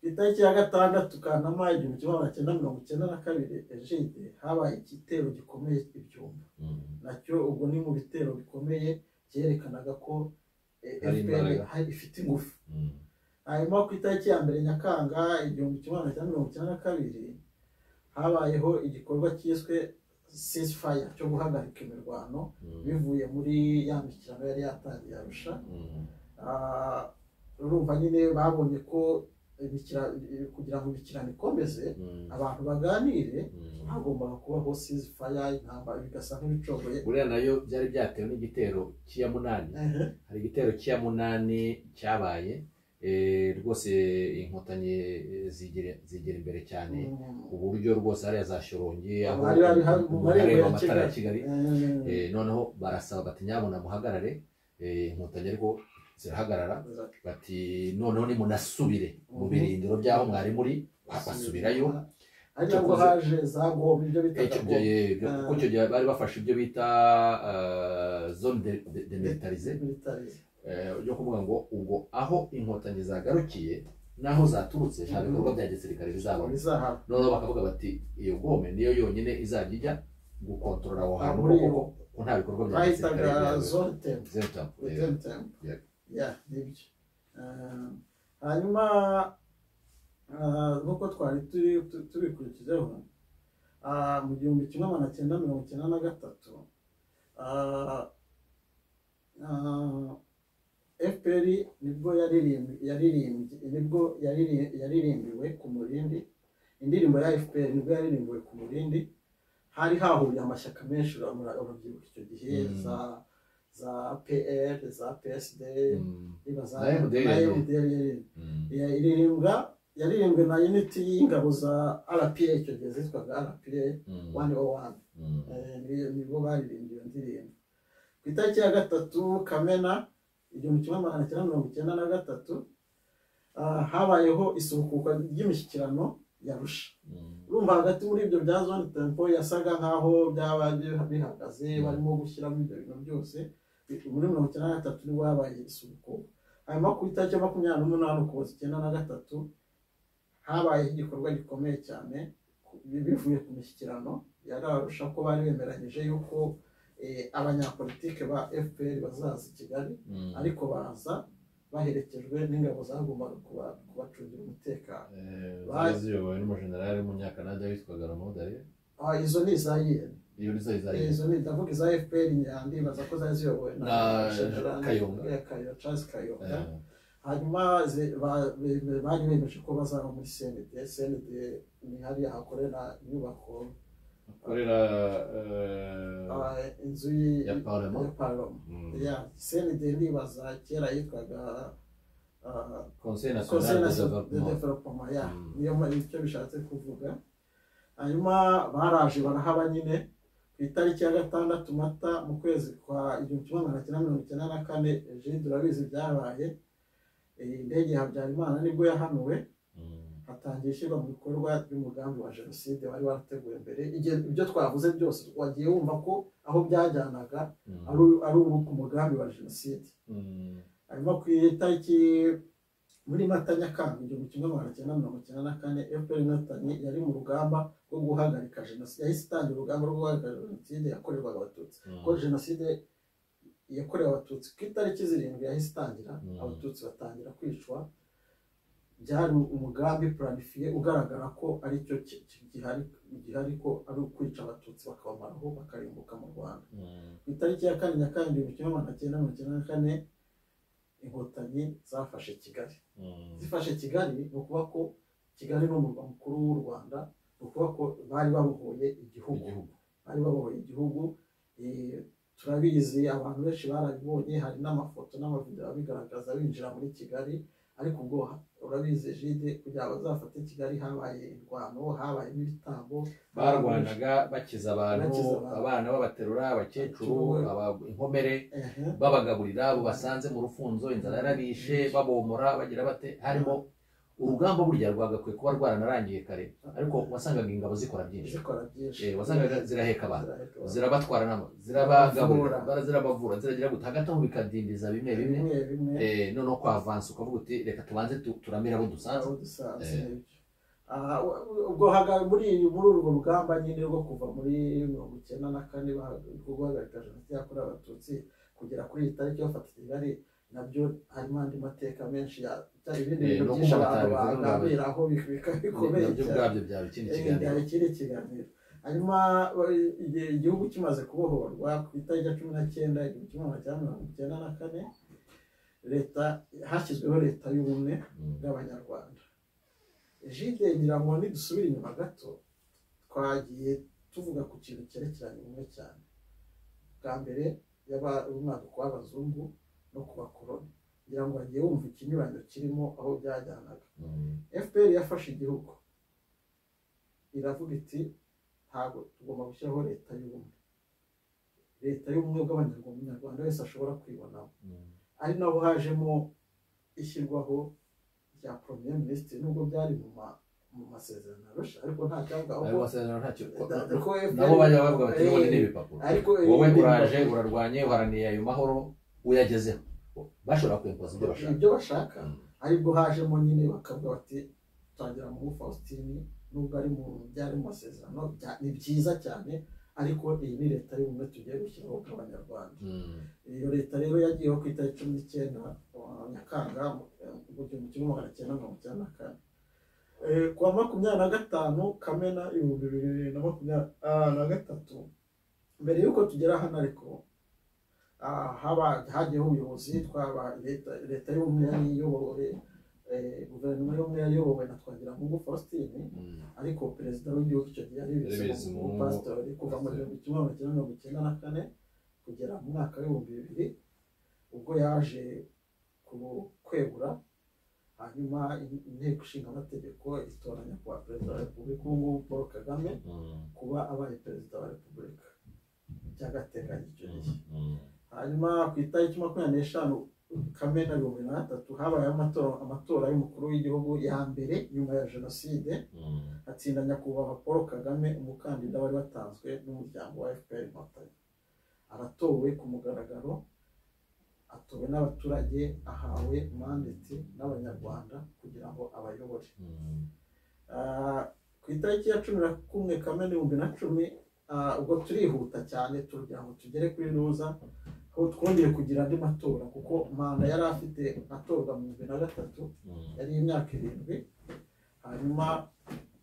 ku itariki ya gatandatu kanama igihumbi kimwe magana cyenda mirongo icyenda na kabiri ejide habaye igitero gikomeye ibyumba mm. nacyo ubwo ni mu bitero bikomeye byerekanaga ko eh, Hari FPR imbaraga. hari- ifite ingufu Mm. hanyuma ku itariki ya mbere nyakanga igihumbi kimwe magana cyenda mirongo icyenda na kabiri habayeho igikorwa cyiswe ceasefire cyo guhagarika imirwano Mm. bivuye muri ya mishyikirano yari yatangiye arusha Mm. Ah, urumva nyine babonye ko imikira- kugira ngo imikirano ikomeze Mm. abantu baganire Mm. hagombaga kubaho ceasefire intambara bigasa nk'ibicogoye buriya nayo byari byatewe n'igitero cy'iya munani Ehe. hari igitero cya munani cyabaye eh, rwose inkotanyi eh, zigera zigera imbere cyane ku buryo rwose hariya za shorongi aho Bari bari hari mu marembo hareba ya amatara ya Kigali. kigali Eh, Eh, noneho barasaba bati nyabuna muhagarare eh, inkotanyi ariko zirahagarara bati noneho nimunasubire mu Mhm. birindiro by'aho mwari muri basubirayo ariko ngo haje za goma ibyo bitaga icyo goma gihe kuko icyo gihe bari bafashe ibyo bita ah, zone de- de- demilitarize militarize eh, yo kuvuga ngo ubwo aho inkotanyi zagarukiye n'aho zaturutse nta bikorwa bya gisirikare bizabamo bizahaba noneho bakavuga bati iyo gome niyo yonyine izajya ijya gukontorora aho hantu Muri kuko ko nta bikorwa bya gisirikare bahitaga bizabamo zone tempo Zero tap, eh, zone tempo Yeah. ya nibyo Ah, hanyuma ah, nk'uko twari turi tu- tubikurikijeho ah, mu gihumbi kimwe magana cyenda mirongo icyenda na gatatu ah, ah, fpr nibwo yaririmbi- yaririmbye nibwo yariri- yaririmbiwe ku murindi indirimbo ya fpr nibwo yaririmbiwe ku murindi hari hahuriye amashyaka menshi uramura- urubyiruko icyo gihe Mm. za za pr za psd Mm. niba za Na MDR. na MDR yari- Mm. ya- iririmbwa yaririmbwe na unity y'ingabo za rpa icyo gihe zitwaga rpa Mm. one o one Mm. Eh, ni- nibo baririmbye iyo ndirimbo ku itariki ya gatatu kamena igihumbi kimwe magana cyenda mirongo icyenda na gatatu ah, habayeho isubukuka ry'imishyikirano ya rusha Mm. urumva hagati muri ibyo bya zone tempo yasaga nk'aho byaba bi- bihagaze barimo gushyiramo ibyo bintu byose Bi- muri mirongo icyenda na gatatu nibwo habaye isubukuka hanyuma ku itariki ya makumyabiri n'umunani ukuboza icyenda na gatatu habayeho igikorwa gikomeye cyane ku- bi- bivuye ku mishyikirano yararusha ko bari bemeranyije yuko eh, abanyapolitike ba fpr bazaza i kigali Mm. ariko baza baherekejwe n'ingabo zagombaga kuba- kubacungira umutekano Eh, Ba- ziyobowe n'umujenerali w'umunyakanada witwaga ramodari Ah, izo ni iza yera iyo nizo Eh, izayizo izo ni ndavuga iza fpr ndibaza ko zari ziyobowe Na General- Kayonga. Eh, Kayo- Charles kayonga hanyuma ze- ba- be- be- bari bemeje ko bazaba muri cnd cnd ni hariya hakorera inyubako akorera ah, inzu y- Ya Parlement. ya parlement ya cnd ndibaza kera yitwaga ah, conseil Conseil national de national de development développement ya Mm. niyo ma- icyo bishatse kuvuga hanyuma baraje barahaba nyine ku itariki ya gatandatu mata mu kwezi kwa igihumbi kimwe magana cyenda mirongo icyenda na kane jean turabizi byabaye Eh, indege ya habyarimana nibwo yahanuwe Mm. hatangiye ishyirwa mu bikorwa ry'umugambi wa jenoside wari warateguwe mbere Igihe ibyo twavuze byose wagiye wumva ko aho byajyanaga Mm. ari ari ubu ku mugambi wa jenoside Mm. hanyuma ku itariki muri mata nyakanga igihumbi kimwe magana cyenda mirongo icyenda na kane fpr inkotanyi yari mu rugamba rwo guhagarika jenoside yahise itangira urugamba rwo guhagarika jenoside yakorerwaga abatutsi kuko Mm. jenoside yakorewe abatutsi ku itariki zirindwi yahise itangira Mm. abatutsi batangira kwicwa byari umugambi planifiye ugaragara ko ari cyo ki- ki- gihari gihari ko ari ukwica abatutsi bakabamaraho bakarimbuka mu rwanda Mm. ku itariki ya kane nyakanga igihumbi kimwe magana cyenda mirongo icyenda na kane inkotanyi zafashe kigali Mm. zifashe kigali ni ukuvuga ko kigali ni umurwa mukuru w'u rwanda ni ukuvuga ko bari babohoye igihugu Igihugu. bari babohoye igihugu eh, turabizi abantu benshi barabibonye hari n'amafoto n'amavideo abigaragaza binjira muri kigali ariko ubwo urabizi jide kugira ngo bazafate kigali habaye indwano habaye n'ibitambo barwanaga bakiza abantu Bakiza abantu. abana babaterura abakecuru Abakecuru. aba- inkomere Ehe. babagaburira abo basanze mu rufunzo inzara yarabishe babomora bagira bate harimo urugamba burya rwagakwiye kuba rwaranarangiye kare ariko wasangaga ingabo zikora byinshi zikora byinshi Eh, wasangaga ziraheka abantu Ziraheka abantu. zirabatwara nabo zirabagaburira bara- zirabavura ziragira gute hagati aho bikadindiza bimwe bimwe bimwe bimwe Eh, noneho ko avansi ukavuga uti reka tubanze tu- turamire abo dusanze aho dusanze Eh. nibyo. Aha, u- u- ubwo haga- muri muri urwo rugamba nyine rwo kuva muri mirongo icyenda na kane baha- rwo guhagarika jenoside yakorewe abatutsi kugera kuri iyi tariki bafata kigali nabyo harimo andi mateka menshi ya- ya- ibindi Eh, bintu nuko byinshi abantu batabivuga ngo bagambiraho bik- bika- bikomeye nabyo cyane ubwabyo byaba ikindi kiganiro Eh, ikindi kiganiro hanyuma eh, igihe igihugu kimaze kubohorwa ku itariki ya cumi na cyenda igihumbi kimwe magana cyenda mirongo icyenda na kane leta hashyizweho leta y'ubumwe Mm. bw'abanyarwanda jide ngira ngo nidusubira inyuma gato twagiye tuvuga ku kintu cyerekeranye ubumwe cyane bwa mbere yaba umwaduko w'abazungu no ku bakoroni ngira ngo wagiye wumva ikinyuranyo kirimo aho byajyanaga Mm. fpr yafashe igihugu iravuga iti ntabwo tugomba gushyiraho leta y'ubumwe leta y'ubumwe bw'abanyarwanda umunyarwanda wese ashobora kwibonamo Mm. ari naho hajemo ishyirwaho rya premier minisitiri nubwo byari mu ma- mu masezerano arusha ariko nta cyavugaho ayo ko masezerano ntacyo ko nabo FPR bajya bavuga bati n'ubundi ni eh, ibipapuro ariko wowe ibindi- uraje urarwanye uharaniye ayo mahoro uyagezeho bashobora kwimpoza ibyo bashaka ibyo bashaka aribwo hajemo nyine bakavuga bati tangira mu faustin nubwo ari mu byari mu masezerano bya- ni byiza cyane ariko iyi ni leta y'ubumwe tugiye gushyiraho bw'abanyarwanda Mm. iyo leta rero yagiyeho ku itariki cumi n'icyenda uh, nyakanga mu mu gihumbi kimwe magana cyenda mirongo icyenda na kane Eh, ku wa makumyabiri na gatanu kamena ibihumbi bibiri na makumyabiri ah, na gatatu mbere y'uko tugera hano ariko ah, haba hagiyeho ubuyobozi twaba leta leta y'ubumwe yari iyobowe eh, guverinoma y'ubumwe yari iyobowe na twagiramungu faustin ariko perezida w'igihugu icyo gihe ari Bizimungu. pastori kuva mu gihumbi kimwe magana cyenda mirongo icyenda na kane kugera mu mwaka w'ibihumbi bibiri ubwo yaje ku- kwegura hanyuma in- inteko ishinga amategeko itora nyakubahwa perezida wa repubulika ubu ngubu paul kagame kuba abaye perezida wa repubulika by'agateganyo icyo gihe hanyuma ku itariki makumyabiri n'eshanu kamena bihumbi na gatatu habayeho amatora amatora y'umukuru w'igihugu ya mbere nyuma ya jenoside hatsinda nyakubahwa paul kagame umukandida wari watanzwe n'umuryango wa fpr inkotanyi aratowe ku mugaragaro atowe n'abaturage ahawe mandate n'abanyarwanda kugira ngo abayobore Ah, ku itariki ya cumi na kumwe kamena ibihumbi na cumi ah, ubwo turihuta cyane tugira ngo tugere kuri ruza aho twongeye kugira andi matora kuko manda yari afite atorwa mu bihumbi na gatatu yari imyaka irindwi hanyuma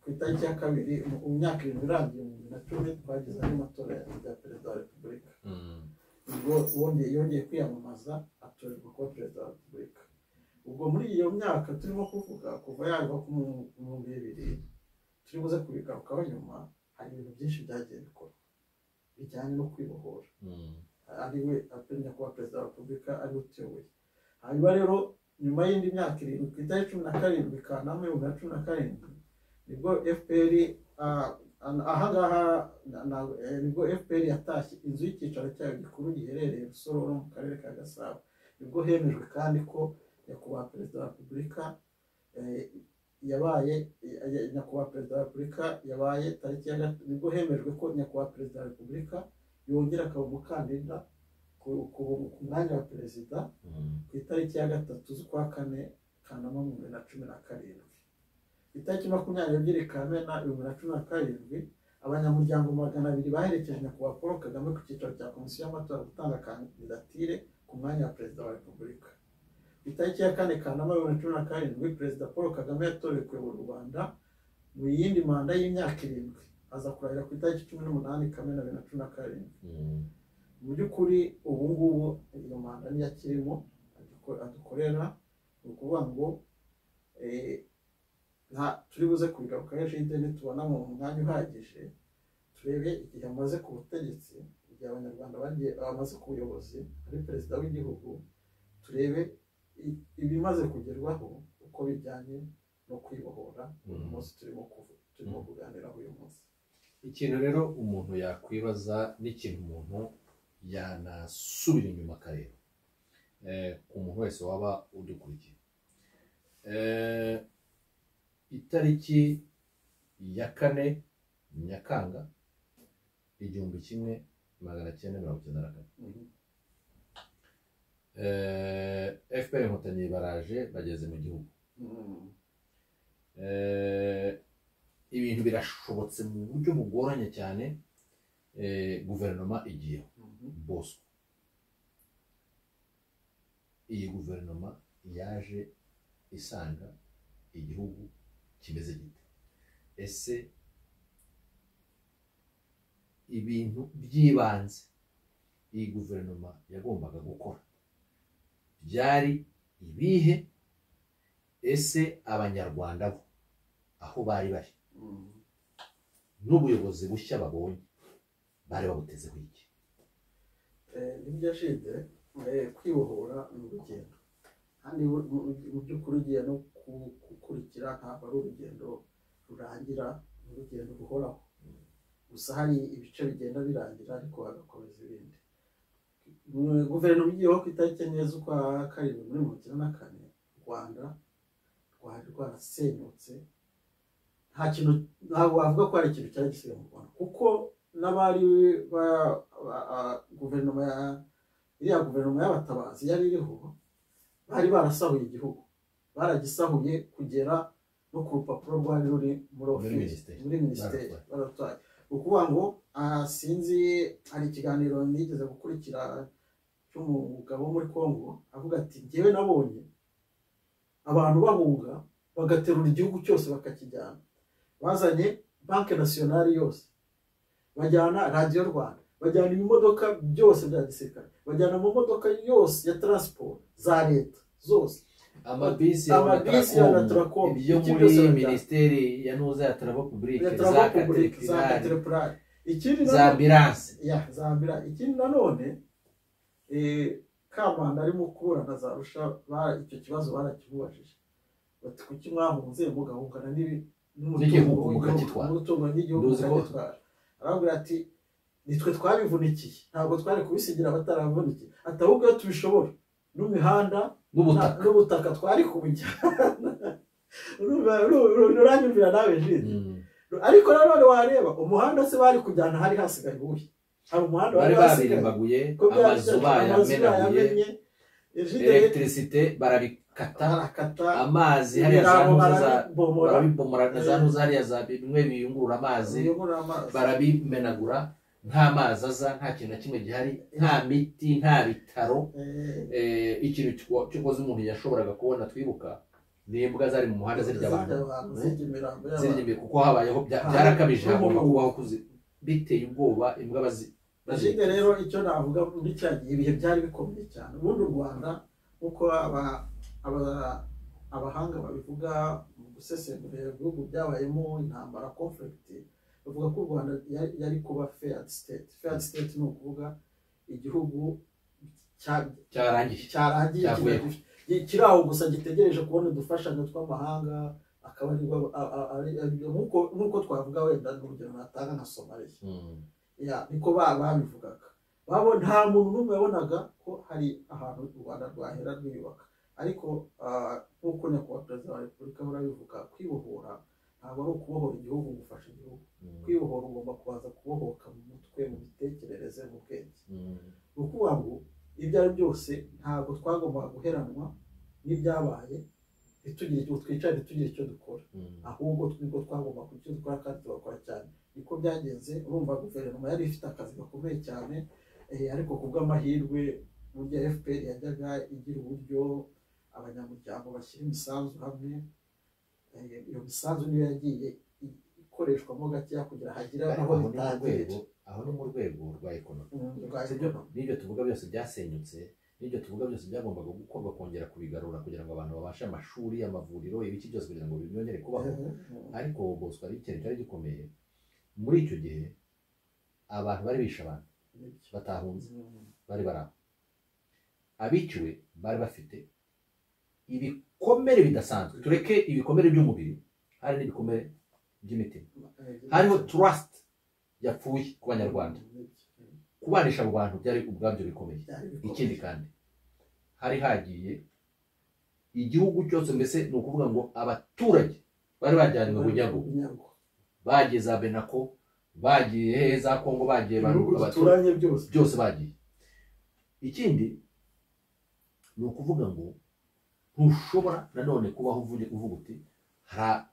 ku itariki ya kabiri mu mu myaka irindwi irangiye mu bibiri na cumi twagize andi matora ya ya perezida wa repubulika ubwo wongeye yongeye kwiyamamaza atorerwa kuba perezida wa repubulika ubwo muri iyo myaka turimo kuvuga kuva yagwa ku mu- mu bihumbi bibiri turi buze kubigarukaho nyuma hari ibintu byinshi byagiye bikorwa bijyanye no kwibohora ariwe apenya kuba perezida wa repubulika ariwe utuyoboye hanyuma rero nyuma y'indi myaka irindwi ku itariki cumi na karindwi kanama ibihumbi na cumi na karindwi nibwo fpr ah, ah, ahangaha na- na- eh, nibwo fpr yatashye inzu y'icyicaro cyayo gikuru giherereye rusororo mu karere ka gasabo nibwo hemejwe kandi ko nyakubahwa perezida wa repubulika eh, yabaye eh, eh, nyakubahwa perezida wa repubulika yabaye tariki ya gat- nibwo hemejwe ko nyakubahwa perezida wa repubulika yongera akaba umukandida ku, ku, ku mwanya wa perezida ku itariki ya gatatu z'ukwa kane kanama mu bibiri na cumi na karindwi ku itariki makumyabiri n'ebyiri kamena bibiri na cumi na karindwi abanyamuryango magana abiri baherekeje nyakubahwa paul kagame ku cyicaro cya komisiyo y'amatora gutanga kandidatire ku mwanya wa perezida wa repubulika ku itariki ya kane kanama bibiri na cumi na karindwi perezida paul kagame yatorewe kuyobora u rwanda mu yindi manda y'imyaka irindwi aza kurahira ku itariki cumi n'umunani kamena bibiri na cumi na karindwi mu by'ukuri ubu ngubu iyo manda niyo akirimo aduko- adukorera ni ukuvuga ngo eh, nta- turi buze kubigarukaho ejo hirya nitubona mu mwanya uhagije turebe igihe amaze ku butegetsi igihe abanyarwanda bagiye bamaze ku buyobozi ari perezida w'igihugu turebe i- ibimaze kugerwaho uko bijyanye no kwibohora uyu Mhm. munsi turimo kuvu- turimo kuganiraho uyu munsi ikintu rero umuntu yakwibaza n'ikintu umuntu yanasubira inyuma akareba eh, ku muntu wese waba udukurikiye Eh, itariki ya kane nyakanga igihumbi kimwe magana cyenda mirongo icyenda na kane Eh, fpr inkotanyi baraje bageze mu gihugu Mhm. Eh, ibintu birashobotse mu buryo bugoranye cyane eh, guverinoma igiyeho Mhm. bosco iyi guverinoma yaje isanga igihugu kimeze gite ese ibintu by'ibanze iyi guverinoma yagombaga gukora byari ibihe ese abanyarwanda bo aho bari bari Mhm. n'ubuyobozi bushya babonye bari babutezeho iki Eh, nibyo yashinze eh, kwibohora ni urugendo kandi bu- mu- mu by'ukuri ugiye no ku- gukurikira ntabwo ari urugendo rurangira ni urugendo ruhoraho gusa hari ibice bigenda birangira ariko hagakomeza ibindi Mu- guverinoma igiyeho ku itariki enye z'ukwa karindwi muri mirongo icyenda na kane u rwanda rwari rwarasenyutse nta kintu ntabwo wavuga ko hari ikintu cyari gisigaye mu rwanda kuko n'abari ba- ba- a- guverinoma ya iriya guverinoma y'abatabazi yari iriho bari barasahuye igihugu baragisahuye kugera no ku rupapuro rwari ruri Muri muri ofisi minisiteri. muri minisiteri Baratwaye. baratwaye ni ukuvuga ngo ah, sinzi hari ikiganiro nigeze gukurikira cy'umugabo wo muri congo avuga ati njyewe nabonye abantu bahunga bagaterura igihugu cyose bakakijyana bazanye banki nasiyonari yose bajyana radiyo rwanda bajyana ibimodoka byose bya gisirikare bajyana amamodoka yose ya taransiporo za leta zose amabisi Amabisi ya ya Natracom Natracom. ibyo Ibyo byose muri barabijyana. minisiteri ya nuza ya tarabo ya publike za taransiporo publike za katerekinari katerepurari ikindi na- za ambiranse ya zambira ikindi nanone eh, kamanda arimo kuburana za rusha ba- icyo kibazo barakimubajije bati kuki mwahunze mugahungana n'ibi- N'igihugu w'igihugu- mukagitwara. n'umutungo n'igihugu Nduzi ko- mukagitwara arababwira ati nitwe twabivunikiye ntabwo twari kubisigira abataravunikiye ati ahubwo iyo tubishobora n'imihanda n'ubutaka na- n'ubutaka twari kubujyana Urumva- uru- uranyumvira nawe jide Mm. ariko nanone wareba umuhanda se bari kujyana hari hasigaye uwuhe hari umuhanda bari wari hasigaye babirimbaguye ko byari amazu byari- amazu bayamenaguye bayamenye ejide elegitirisite barabikata barakata amazi hariya za ibirango nuza za barabibomora barabibomora na za Eh. nuza hariya za bimwe biyungurura amazi biyobora amazi barabimenagura nta mazi aza nta kintu na kimwe gihari nta miti nta bitaro Eh, Eh, ikintu cyo- cyokoze umuntu yashoboraga kubona twibuka ni imbwa zari mu muhanda zirya abantu zirya abantu Eh? zirya imirambo zirya y'abantu imbere kuko habayeho bya- Ah. byarakabije hagomba N'umuntu. kubaho kuzi biteye ubwoba imbwa bazi ejide rero icyo navuga muri cya gihe ibihe byari bikomeye cyane ubundi u rwanda nk'uko aba- aba- abahanga babivuga mu gusesengura ibihugu byabayemo intambara conflict bavuga ko u rwanda yari- yari kuba fair state fair state ni ukuvuga igihugu cya- cyarangiye cyarangiye Cyavuyeho. kiba gifite- gi- kiri aho gusa gitegereje kubona udufashanyo tw'amahanga akaba ari rwo- a- a- ari- ari- nk'uko nk'uko twavuga wenda n'urugero natanga nka somaliya Mm. ya niko ba- babivugaga babo nta muntu n'umwe wabonaga ko hari ahantu u rwanda rwahera rwiyubaka ariko ah, nk'uko nyakubahwa perezida wa repubulika ahora abivuga kwibohora ntabwo ari ukubohora igihugu gufasha igihugu Mm. kwibohora ugomba kubanza kubohoka mu mutwe mu mitekerereze mu bwenge Mm. ni ukuvuga ngo ibyo ari byose ntabwo twagombaga guheranwa ntibyabaye ntitugire icyo twicare ntitugire icyo dukora Mm. ahubwo twebwe twagomba kugira icyo dukora kandi tugakora cyane niko byagenze urumva guverinoma yari ifite akazi gakomeye cyane eh, ariko ku bw'amahirwe burya fpr yajyaga igira uburyo abanyamuryango bashyira imisanzu hamwe Eh, iyo misanzu niyo yagiye i- ikoreshwamo gakeya kugira hagire ariko aho aho ni mu bitangirira rwego aho ni mu rwego rwa ekonomi Mm, rwa sibyo ekonomi. n'ibyo tuvuga byose byasenyutse n'ibyo tuvuga byose byagombaga gukorwa kongera kubigarura kugira ngo abantu babashe amashuri amavuriro ibiki byose kugira ngo byongere kubaho Eh, ariko bosco hari ikintu cyari gikomeye muri icyo gihe abantu bari bishe abantu nibyo. batahunze bari bari aho abiciwe bari bafite ibikomere bidasanzwe tureke ibikomere by'umubiri hari n'ibikomere by'imitima hariho trust yapfuye ku banyarwanda kubanisha abo bantu byari ubwabyo bikomeye ikindi kandi hari hagiye igihugu cyose mbese ni ukuvuga ngo abaturage bari bajyanywe bunyago bunyago bagiye za benako bagiye hehe za kongo bagiye abantu ibihugu abaturage duturanye byose byose bagiye ikindi ni ukuvuga ngo ntushobora nanone kubaho uvuge uvuga uti "Hara-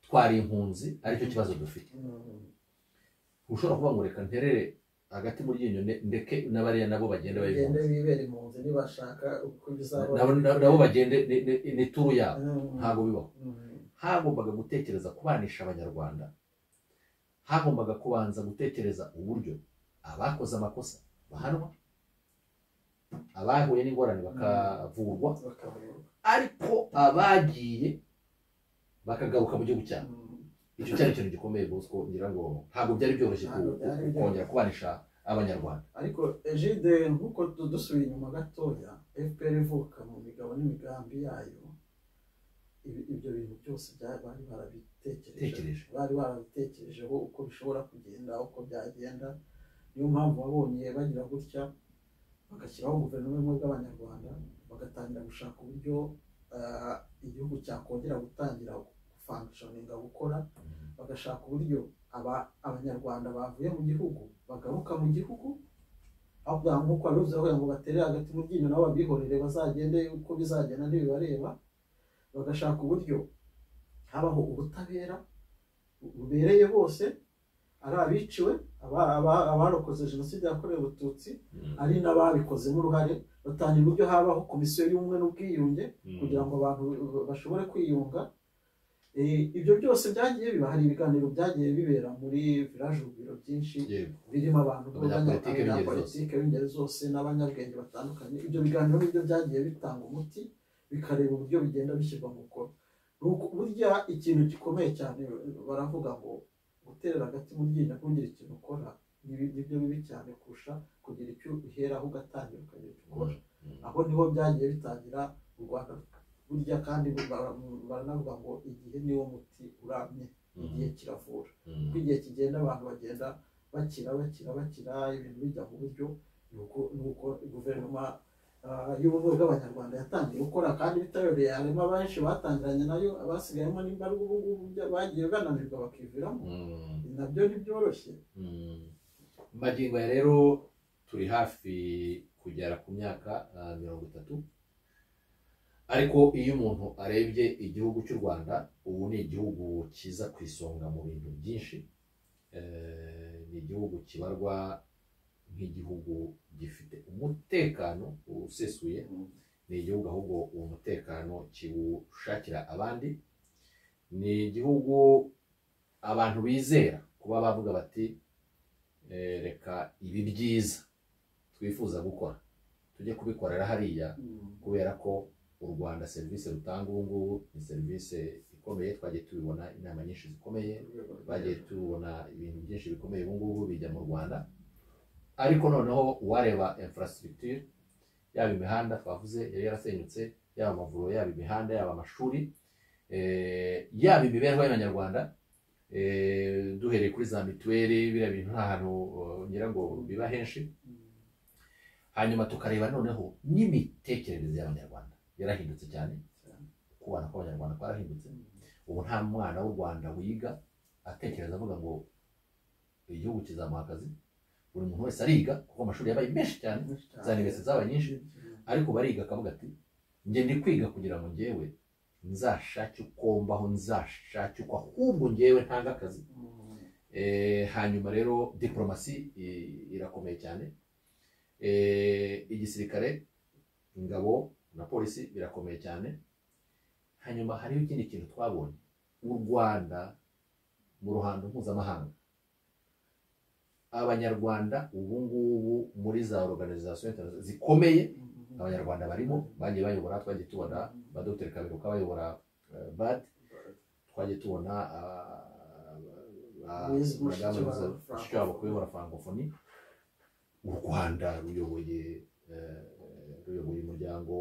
twari impunzi aricyo kibazo dufite ntushobora kuvuga ngo reka nterere hagati muri ryinyo ne- ndeke n'abariya nabo bagende baba bagende impunzi bibere impunzi nibashaka uko bizabona nabo nabo- nabo bagende ni- ni- ni turu yabo ntabwo bibaho hagombaga gutekereza kubanisha abanyarwanda hagombaga kubanza gutekereza uburyo abakoze amakosa bahanwa abahuye n'ingorane bakavurwa ariko abagiye bakagaruka mu gihugu cyabo icyo cyari ikintu gikomeye bosco ngira ngo ntabwo byari byoroshye ku- ku- ku- kongera kubanisha abanyarwanda ariko ejide nk'uko du- dusubiye inyuma gatoya fpr ivuka mu migabo n'imigambi yayo ibi- ibyo bintu byose bya- bari barabitekereje tekereje bari barabitekerejeho uko bishobora kugenda uko byagenda niyo mpamvu wabonye bagira gutya bagashyiraho guverinoma y'ubumwe bw'abanyarwanda bagatangira gushaka uburyo ah, igihugu cyakongera gutangira gufangishoninga gukora bagashaka uburyo aba- abanyarwanda bavuye mu gihugu bagaruka mu gihugu aho kugira ngo nk'uko wabivuze aho ngo batere hagati mu ryinyo nabo babihorere bazagende uko bizagenda ntibibareba bagashaka uburyo habaho ubutabera bubereye bose ari abiciwe aba- aba- abarokoze jenoside yakorewe abatutsi Mm. ari n'ababikozemo uruhare batangira uburyo habaho komisiyo y'ubumwe n'ubwiyunge Mm. kugira ngo abantu bashobore kwiyunga Eh, ibyo byose byagiye biba hari ibiganiro byagiye bibera muri village urugwiro byinshi yego birimo abantu Abanyapolitike b'ingeri zose. abanyapolitike b'ingeri zose n'abanyabwenge batandukanye ibyo biganiro nibyo byagiye bitanga umuti bikareba uburyo bigenda bishyirwa mu gukora Ni uku- burya ikintu gikomeye cyane baravuga ngo guterera agati mu ryinyo kugira ikintu ukora nibi- nibyo bibi cyane kurusha kugira icyo uheraho ugatangira ukagira icyo ukora aho niho byagiye bitangira u Rwanda burya kandi bara- baranavuga ngo igihe niwo muti uramye igihe kiravura Mhm. uko igihe kigenda abantu bagenda bakira bakira bakira ibintu bijya mu buryo ni uko- ni uko guverinoma ah, y'ubumwe bw'abanyarwanda yatangiye gukora kandi bitabereye harimo abenshi batangiranye nayo abasigayemo n'imbarwa ubu ngubu bya- bagiye bananirwa bakiviramo Mhm. nabyo ntibyoroshye Mm. magingo ya rero turi hafi kugera ku myaka ah, mirongo itatu ariko iyo umuntu arebye igihugu cy'u rwanda ubu ni igihugu kiza ku isonga mu bintu byinshi Eh, ni igihugu kibarwa nk'igihugu gifite umutekano usesuye ni igihugu ahubwo uwo mutekano kiwushakira abandi ni igihugu abantu bizera kuba bavuga bati "Eh, reka ibi byiza twifuza gukora tujye kubikorera hariya kubera ko u rwanda serivisi rutanga ubu ngubu ni serivisi ikomeye twagiye tubibona inama nyinshi zikomeye bagiye tubona ibintu byinshi bikomeye ubu ngubu bijya mu rwanda ariko noneho uwareba infrastructure yaba imihanda twavuze yari yarasenyutse yaba amavuriro yaba imihanda yaba amashuri eh, yaba imibereho y'abanyarwanda eh, duhereye kuri za mituweli biriya bintu nta hantu eh, ngira ngo biba henshi hanyuma tukareba noneho n'imitekerereze y'abanyarwanda yarahindutse cyane Cyane. kubana kw'abanyarwanda kwarahindutse ubu nta mwana w'u rwanda wiga atekereza avuga ngo igihugu kizamuha akazi buri muntu wese ariga kuko amashuri yabaye menshi cyane za universite zabaye nyinshi ariko bariga akavuga ati njye ndi kwiga kugira ngo njyewe nzashake uko mbaho nzashake uko ahubwo njyewe ntanga akazi Eh, hanyuma rero diplomasi i- irakomeye cyane Eh, igisirikare ingabo na polisi birakomeye cyane hanyuma hariho ikindi kintu twabonye u rwanda mu ruhando mpuzamahanga abanyarwanda ubu ngubu muri za organization interna- zikomeye abanyarwanda barimo bagiye bayobora twagiye tubona ba dr kaberuka bayobora eh, bad twagiye tubona Louise Mushikiwabo, abashobora kuyobora francophonie u rwanda ruyoboye eh, ruyoboye umuryango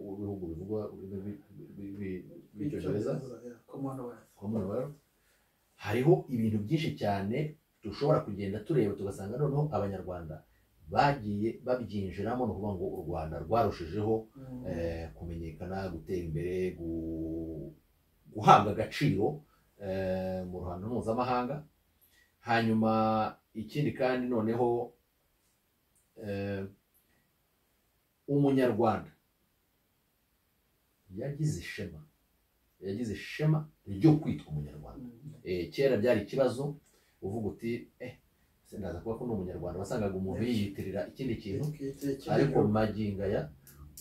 w'ibihugu bivugwa ururimi rw'i- rw'i- rw'icyongereza Commonwealth. hariho ibintu byinshi cyane dushobora kugenda tureba tugasanga noneho abanyarwanda bagiye babyinjiramo ni ukuvuga ngo u rwanda rwarushijeho eh, kumenyekana gutera imbere gu- guhabwa agaciro eh, mu ruhando mpuzamahanga hanyuma ikindi kandi noneho eh, umunyarwanda yagize ishema yagize ishema ryo kwitwa umunyarwanda Eh, kera byari ikibazo uvuga uti eh se ndaza kuba ko ni umunyarwanda wasangaga umuntu yiyitirira ikindi kintu ariko magingo aya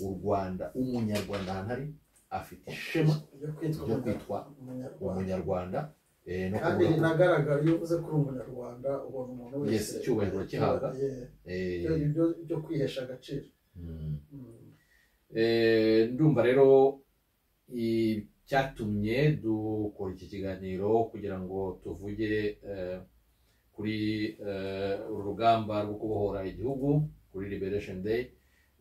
u rwanda umunyarwanda ahantu ari afite ishema ryo kwitwa umunyarwanda eh, no kandi kuvuga ko binagaragara iyo uvuze ko uri umunyarwanda ubona umuntu Yes, wese icyubahiro kihabwa. Yeah. eh, Ibyo- ibyo byo kwihesha agaciro mm. Mm. Eh, ndumva rero icyatumye dukora iki kiganiro kugira ngo tuvuge eh, kuri eh, uru rugamba rwo kubohora igihugu kuri liberation day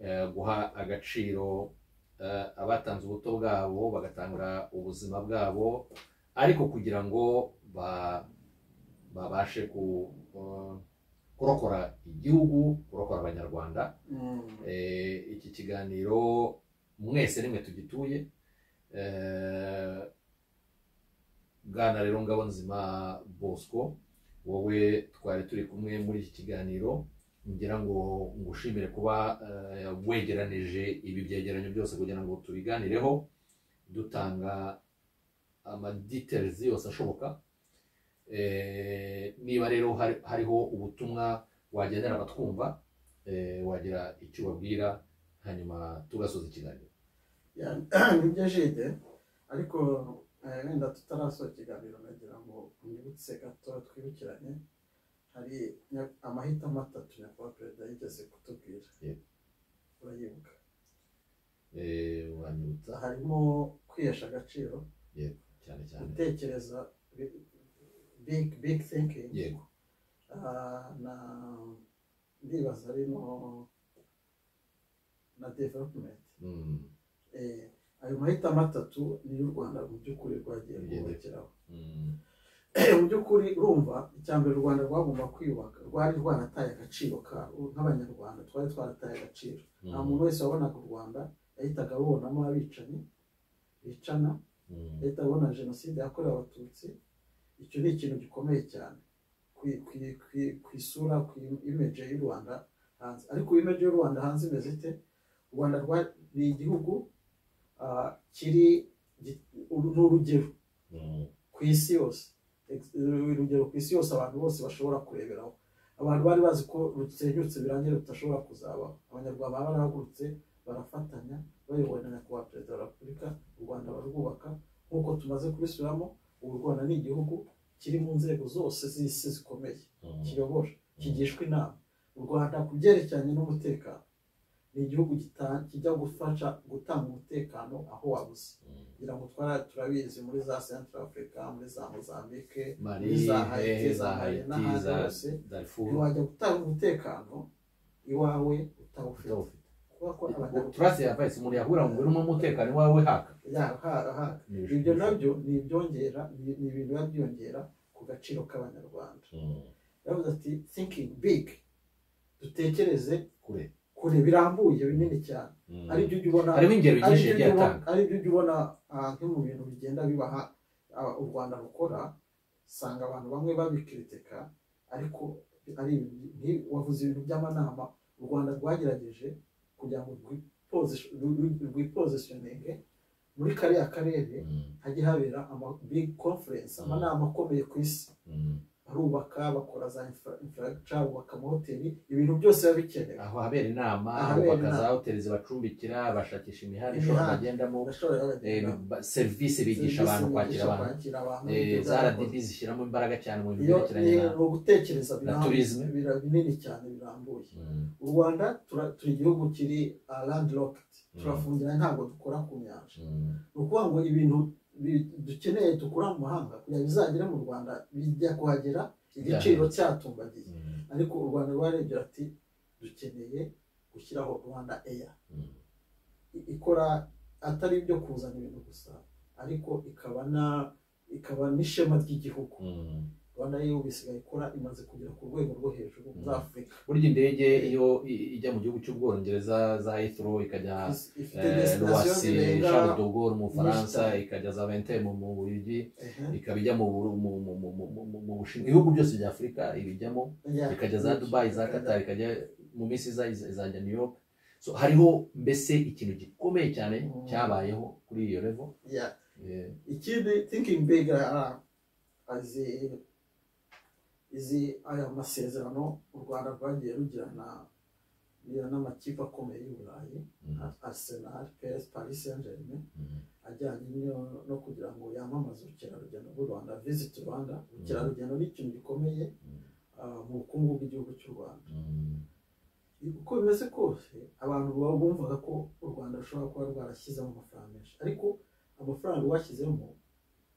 eh, guha agaciro eh, abatanze ubuto bwabo bagatanga ubuzima bwabo ariko kugira ngo ba- babashe ku- eh, kurokora igihugu kurokora abanyarwanda Mm. Eh, iki kiganiro mwese nimwe tugituye Eh, bwana rero ngabonzima bosco wowe twari turi kumwe muri iki kiganiro ngira ngo ngushimire kuba eh, wegeranije ibi byegeranyo byose kugira ngo tubiganireho dutanga amadetels yose ashoboka Eh, niba rero hari- hariho ubutumwa wagenera abatwumva eh, wagira icyo ubabwira hanyuma tugasoza ikiganiro Ya, nibyo jide ariko Eh, wenda tutarasoza ikiganiro nagira ngo mwibutse gato twibukiranye hari nya- amahitamo atatu nyakubahwa perezida yigeze kutubwira Yego. urayibuka Eh, uranyibutsa harimo kwihesha agaciro yego cyane cyane gutekereza bi- big big thinking yego Ah, na ndibaza arimo na development Mm, Eh, ayo mahitamo atatu niyo u rwanda mu by'ukuri rwagiye Rugenda. kubakiraho mm, mu by'ukuri urumva icya mbere u rwanda rwagomba kwiyubaka rwari rwarataye agaciro karwo nk'abanyarwanda twari twarataye agaciro nta mm, muntu wese wabonaga u rwanda yahitaga abonamo abicanyi bicana mm, leta abona jenoside yakorewe abatutsi icyo ni ikintu gikomeye cyane ku, ku, ku, ku isura ku imeje y'u rwanda hanze ariko imeje y'u rwanda hanze imeze ite u rwanda rwa- ni igihugu ah, kiri gi- uru- ni urugero mm, ku isi yose Ex- urugero ku isi yose abantu bose bashobora kureberaho abantu bari bazi ko rusenyutse birangira rudashobora kuzabaho abanyarwanda barahagurutse barafatanya bayobowe na nyakubahwa perezida wa repubulika u rwanda barwubaka nk'uko tumaze kubisubiramo ubu u rwanda ni igihugu kiri mu nzego zose z'isi zikomeye mm, kiyobora kigishwa inama u rwanda ku byerekeranye n'umutekano ni igihugu gita- kijya gufasha gutanga umutekano aho wabuze mm. kugira ngo twara turabizi muri za central africa muri za mozambique muri mali za hehe hayiti za za hari haiti n'ahandi za hose darfur ntiwajya gutanga umutekano iwawe utawufite utawufite kuba ko turasi yavaye umuntu yahura ngo uri mu mutekano wawe haka abanyarwanda Ni ibishusho ibyo byiza. nabyo ni ibyongera ni ni ibintu biba byongera ku gaciro k'abanyarwanda Mm, yavuze ati thinking big dutekereze kure kure birambuye binini cyane Mm. ari byo ujya ubona harimo ingero ari nyinshi byo yagiye ujya ubona- atanga ari byo ujya ubona ah, nko mu bintu bigenda bibaha ah, u rwanda rukora usanga abantu bamwe babikritika ariko ari ibintu- nti- wavuze ibintu by'amanama u rwanda rwagerageje kugira ngo rwipozi- rwi- rwi- rwipozisyoninge muri kariya karere Mm, hajye habera ama big conference amanama akomeye ku isi mm. barubaka bakora za infrastructure bubaka amahoteli ibintu byose biba bikenewe aho habera inama Ahabera bubaka za inama. hoteli zibacumbikira bashakisha imihanda ishobora Imihanda. bagendamo Urashobora Eh, kubibona. ba- serivisi bigisha Serivisi abantu kwakira bigisha abantu kwakira abantu Eh, n'ibyo za byarakozwe. rdb zishyiramo imbaraga cyane mu bintu iyo byerekeranye ni na ni ugutekereza na birambuye, tourism. bira- binini cyane birambuye Mm, u rwanda tura- turi igihugu kiri landlocked Mm. turafungiranye ntabwo dukora ku nyanja mm, ni ukuvuga ngo ibintu bi- dukeneye dukura mu mahanga kugira bizagere mu rwanda bijya kuhagera igiciro cyatumbagiye mm, ariko u rwanda rwarebye ati dukeneye gushyiraho rwanda air mm. i- ikora atari ibyo kuzana ibintu gusa ariko ikaba na ikaba n'ishema ry'igihugu Mm. rwanda yo bisigaye ikora imaze kugera ku rwego rwo hejuru muri Mm. afurika burya indege iyo i- ijya mu gihugu cy'ubwongereza za ethro ikajya Is- ifite eh, destination ruwasi zirenga charles de gaulle mu bufaransa nyinshi cyane. ikajya za vente mu mu bubiligi Ehe, ikaba ijya mu Buru- mu- mu- mu- mu- mu- mu bushinwa ibihugu byose bya afurika ibijyamo yeah. ikajya za dubayi za qatar ikajya mu minsi iza iza- izajya new york so hariho mbese ikintu gikomeye cyane Mm. cyabayeho kuri iyo revo Yeah. ikindi thinking big ah, azi izi aya masezerano u rwanda rwagiye rugirana rugirana n'amakipe akomeye y'u burayi nka arsenal ps paris saint germain ajyanye no- no kugira ngo yamamaze ubukerarugendo bw'u rwanda visit rwanda ubukerarugendo ni ikintu gikomeye ah, mu bukungu bw'igihugu cy'u rwanda uko bimeze kose abantu baba bumvaga ko u rwanda rushobora kuba rwarashyizemo amafaranga menshi ariko amafaranga rwashyizemo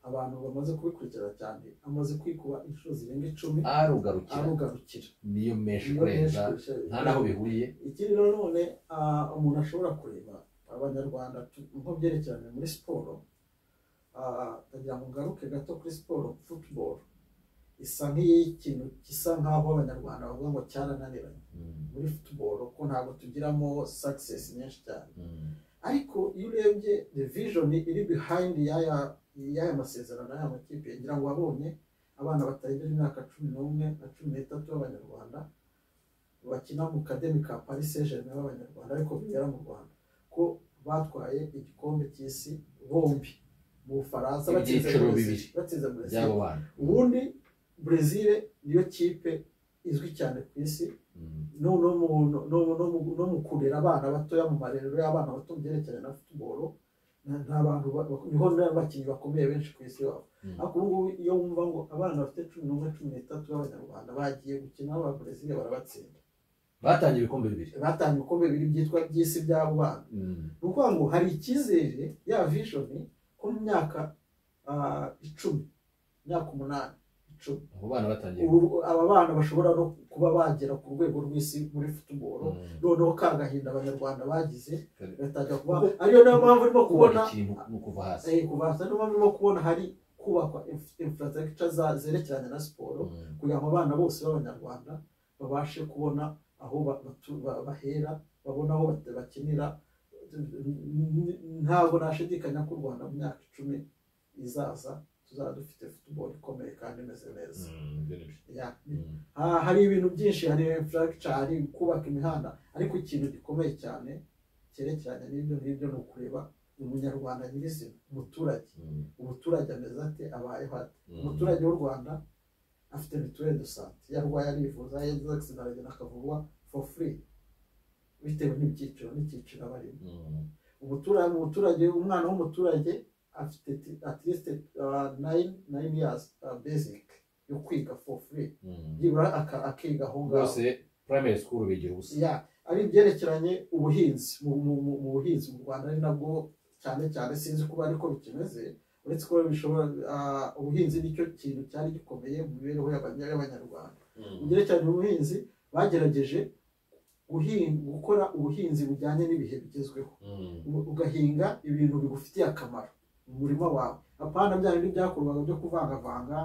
abantu bamaze kubikurikirana cyane amaze kwikuba inshuro zirenga icumi arugarukira arugarukira niyo menshi Iyo kurenza menshi kurusha- nta n'aho bihuriye ikindi nanone ah, umuntu ashobora kureba abanyarwanda tu- nko byerekeranye muri siporo ah, ndagira ngo ngaruke gato kuri siporo football isa nk'ikintu gisa nk'aho abanyarwanda bavuga ngo cyarananiranye muri football ko ntabwo tugiramo success nyinshi cyane ariko iyo urebye the vision iri behind y'aya y'aya masezerano y'aya makipe ngira ngo wabonye abana batarengeje imyaka cumi n'umwe na cumi n'itatu b'abanyarwanda bakina mu kademi ka Paris Saint Germain b'abanyarwanda ariko bigera mu Rwanda ko batwaye igikombe cy'isi bombi mu Bufaransa batsinze Ibyiciro Brazil bibiri. batsinze Brazil by'abo bana ubundi Brazil niyo kipe izwi cyane ku isi Mm, no no mu no, no, no, mu- no mu kurera abana batoya mu marerero y'abana bato mu byerekeranye na football nta- nta bantu ba- bak- niho n'abakinnyi bakomeye benshi ku isi baba Mm. ariko ubu ngubu iyo wumva ngo abana bafite cumi n'umwe cumi n'itatu b'abanyarwanda bagiye gukina b'ababrezil barabatsinda batangiye ibikombe bibiri batanga ibikombe bibiri byitwa by'isi by'abo bana Mm. ni ukuvuga ngo hari icyizere ya vishoni ko mu myaka ah, icumi imyaka umunani icumi abo bana batangiye ubu aba bana bashobora no kuba bagera ku rwego rw'isi muri futuboro Mm. noneho ka gahinda abanyarwanda bagize Kare- gatangira kuba ariyo niyo mpamvu urimo kubona kubaka ikintu ni ukuva hasi eh, kuva hasi niyo mpamvu urimo kubona hari kubakwa infrastructure zerekeranye na siporo Mm. kugira ngo abana bose b'abanyarwanda babashe kubona aho ba- batu- ba- bahera babona aho bat- bakinira N- ntabwo nashidikanya ko u rwanda mu myaka icumi izaza tuzaba dufite football ikomeye kandi imeze neza Mm, ibyo ni byo. Yeah. Mm. Ah, hari ibintu byinshi hari infrastructure hari kubaka imihanda ariko ikintu gikomeye cyane cyerekeranye n'ibyo ngibyo ni ukureba umunyarwanda nyirizina umuturage Mm. umuturage ameze ate abayeho ate Mm. umuturage w'u rwanda afite mituweli do sante iyo arwaye arivuza yagize accident aragenda akavurwa for free bitewe n'ibyiciro n'icyiciro aba arimo Mm. umuturage umuturage umwana w'umuturage afite ti- at least uh, nine nine years uh, basic yo kwiga for free Mm. byibura aka- akiga aho ngaho rwose primary school bigira ubusa ya ari ibyerekeranye ubuhinzi mu, mu, mu, mu buhinzi mu rwanda ari nabwo cyane cyane sinzi kuba ariko bikimeze uretse ko bishobora ah, ubuhinzi nicyo kintu cyari gikomeye mu mibereho y'abanya- y'abanyarwanda mu byerekeranye ubuhinzi bagerageje guhin- gukora ubuhinzi bujyanye n'ibihe bigezweho Mm. u- ugahinga ibintu bigufitiye akamaro mu murima wawe apana bya bindi byakorwaga byo kuvangavanga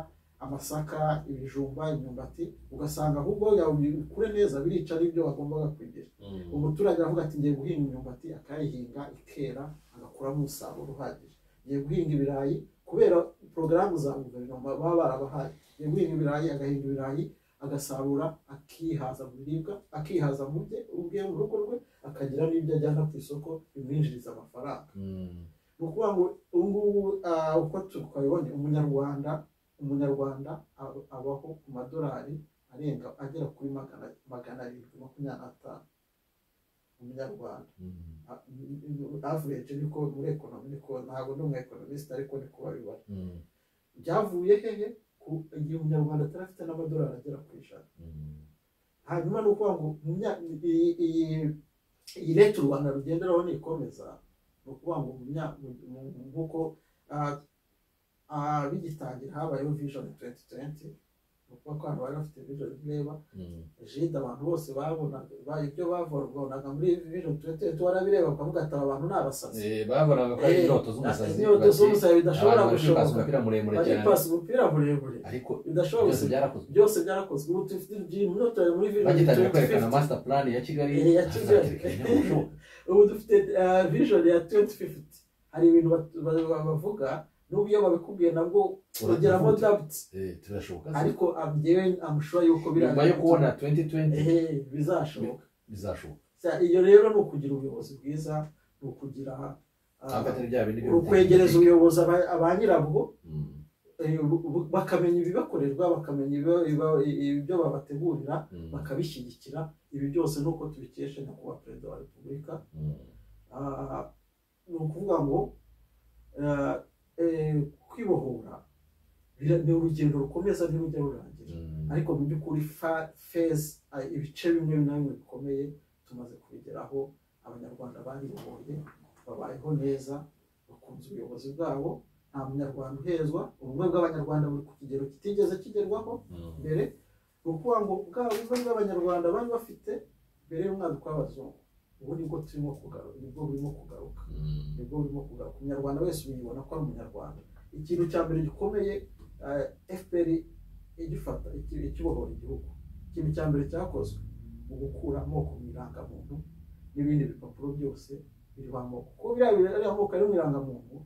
amasaka ibijumba imyumbati ugasanga ahubwo yawe bikure neza birica n'ibyo wagombaga kugira Mm. umuturage aravuga ati ngiye guhinga imyumbati akayihinga ikera agakuramo umusaruro uhagije ngiye guhinga ibirayi kubera porogaramu za guverinoma baba barabahaye ngiye guhinga ibirayi agahinga ibirayi agasarura akihaza mu biribwa akihaza mu bye ubwe mu rugo rwe akagira n'ibyo ajyana ku isoko bimwinjiriza amafaranga Mm. ni ukuvuga ngo ubu ngubu ah, uko twabibonye umunyarwanda umunyarwanda ab- abaho ku madolari arenga agera kuri magana magana arindwi makumyabiri n'atanu umunyarwanda Mm. Ah, m- m- average niko muri ekonomi niko ntabwo ndi umuekonomisite ariko niko babibona Mm. byavuye hehe ku igihe umunyarwanda atari afite n'amadolari agera ku ijana Mm. hanyuma ni ukuvuga ngo mu myaka- iyi- iyi- iyi leta u rwanda rugenderaho nikomeza ni ukuvuga ngo mu myaka- mu- mu- mu- nk'uko ah, ah, bigitangira habayeho vision 2020 ni ukuvuga ko abantu bari bafite vision ireba Mm. jide abantu bose babonaga ba- ibyo bavonaga muri vision 2020 warabireba ukavuga ati aba bantu ni abasazi Eh, babonaga ko ari Eh, inyota z'umusazi inyota bati, z'umusazi bidashobora abantu bari kwipasa gushoboka umupira muremure bari cyane pasi umupira muremure ariko bidashobora byose gusa byarakozwe byose byarakozwe ubu dufite inyota muri vision bagitangira kwerekana 2050 master plan ya kigali Eh, ya Kigali. hazatekeranya ubushoboka ubu dufite ah, vision ya 2050 hari ibintu bat- ba- ba- bavuga n'ubu iyo babikubwiye nabwo ugeramo Urabivuga. doubt Eh, turashoboka se? ariko am- njyewe amushura yuko bira- nyuma yo kubona 2020 Ehe, bizashoboka bizashoboka Sa- iyo rero ni ukugira ubuyobozi bwiza ni ukugira ah, ntabwo atari bya bindi byo ukwegereza gutanga. ubuyobozi aba- ba nyirabwo Mm, eh, bu- bu- bakamenya ibibakorerwa bakamenya ibiba- ibiba- ibyo babategurira mm, bakabishyigikira ibi byose ni uko tubikesha nyakubahwa perezida wa repubulika mm, Ah, ni ukuvuga ngo ah, eh, kwibohora bira- ni urugendo rukomeza ntirujya rurangira mm. ariko mu by'ukuri fa- feza ah, ibice bimwe na bimwe bikomeye tumaze kubigeraho abanyarwanda baribohoye babayeho neza bakunze ubuyobozi bwabo nta munyarwanda uhezwa ubumwe bw'abanyarwanda buri ku kigero kitigeze kigerwaho Mm, mbere ni ukuvuga ngo bwa bumwe bw'abanyarwanda bari bafite mbere y'umwaduko w'abazungu ubu nibwo turimo kugaruka nibwo burimo kugaruka mm, nibwo burimo kugaruka umunyarwanda wese uyibona ko ari umunyarwanda ikintu cya mbere gikomeye fpr igifata iki- ikibohora igihugu ikintu cya mbere cyakozwe mu gukura amoko mu irangamuntu n'ibindi bipapuro byose biriho amoko kuko biriya biri- ariya moko ari mu irangamuntu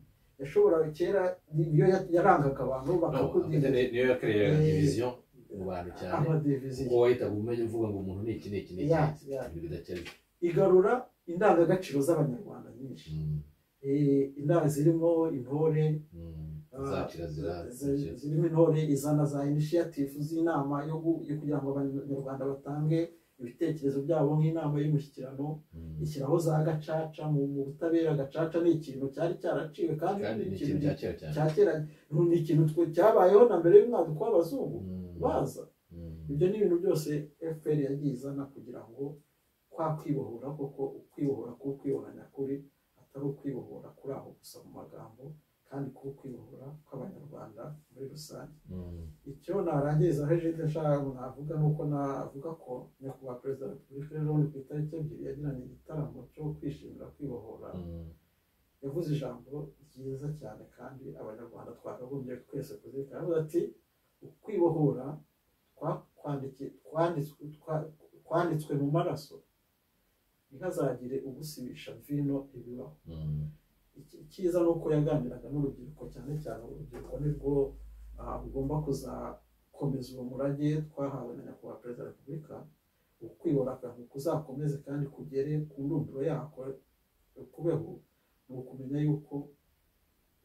yashoboraga kera niyo ya- yarangaga abantu no, bakakudinda afite ni- niyo yakoreye Eh, division mu bantu cyane amadiviziyo kuko wahitaga umenya uvuga ngo umuntu ni iki ni iki ni iki Ya, ni iki. ya. ibintu bidakemwe igarura indangagaciro z'abanyarwanda nyinshi Mm, Eh, indanga zirimo intore mm. ah, za kirazira zi- zirimo intore izana za initiative z'inama yo gu- yo kugira ngo abanyarwanda batange ibitekerezo byabo nk'inama y'umushyikirano ishyiraho za gacaca mu mu butabera gacaca ni ikintu cyari cyaraciwe kandi kandi ni ni ikintu cya ikintu kera cyane cya kera ni ikintu twe cyabayeho na mbere y'umwaduko w'abazungu Mm. baza Mm. ibyo ni ibintu byose fpr yagiye izana kugira ngo kwa kwibohora koko ukwibohora k'u kwibohora nyakuri atari ukwibohora kuri aho gusa mu magambo kandi k'u kwibohora kw'abanyarwanda muri rusange Mm. icyo narangiriza aho ejenti nshaka navuga ni uko navuga ko nyakubahwa perezida wa repubulika ejo bundi ku itariki ebyiri yagiranye igitaramo cyo kwishimira kwibohora Mm. yavuze ijambo ryiza cyane kandi abanyarwanda twakagombye twese kuzirikana avuga ati ukwibohora kwa- kwandiki- kwanditswe twa- kwanditswe mu maraso ntihazagire ugusibisha vino ibibaho Mm. Iki- icyiza ni uko yaganiraga n'urubyiruko cyane cyane urubyiruko nirwo ah, rugomba kuzakomeza uwo murage twahawe na nyakubahwa perezida wa repubulika ukwibona akantu kuzakomeze kandi kugere ku ndunduro yako kubeho ni ukumenya yuko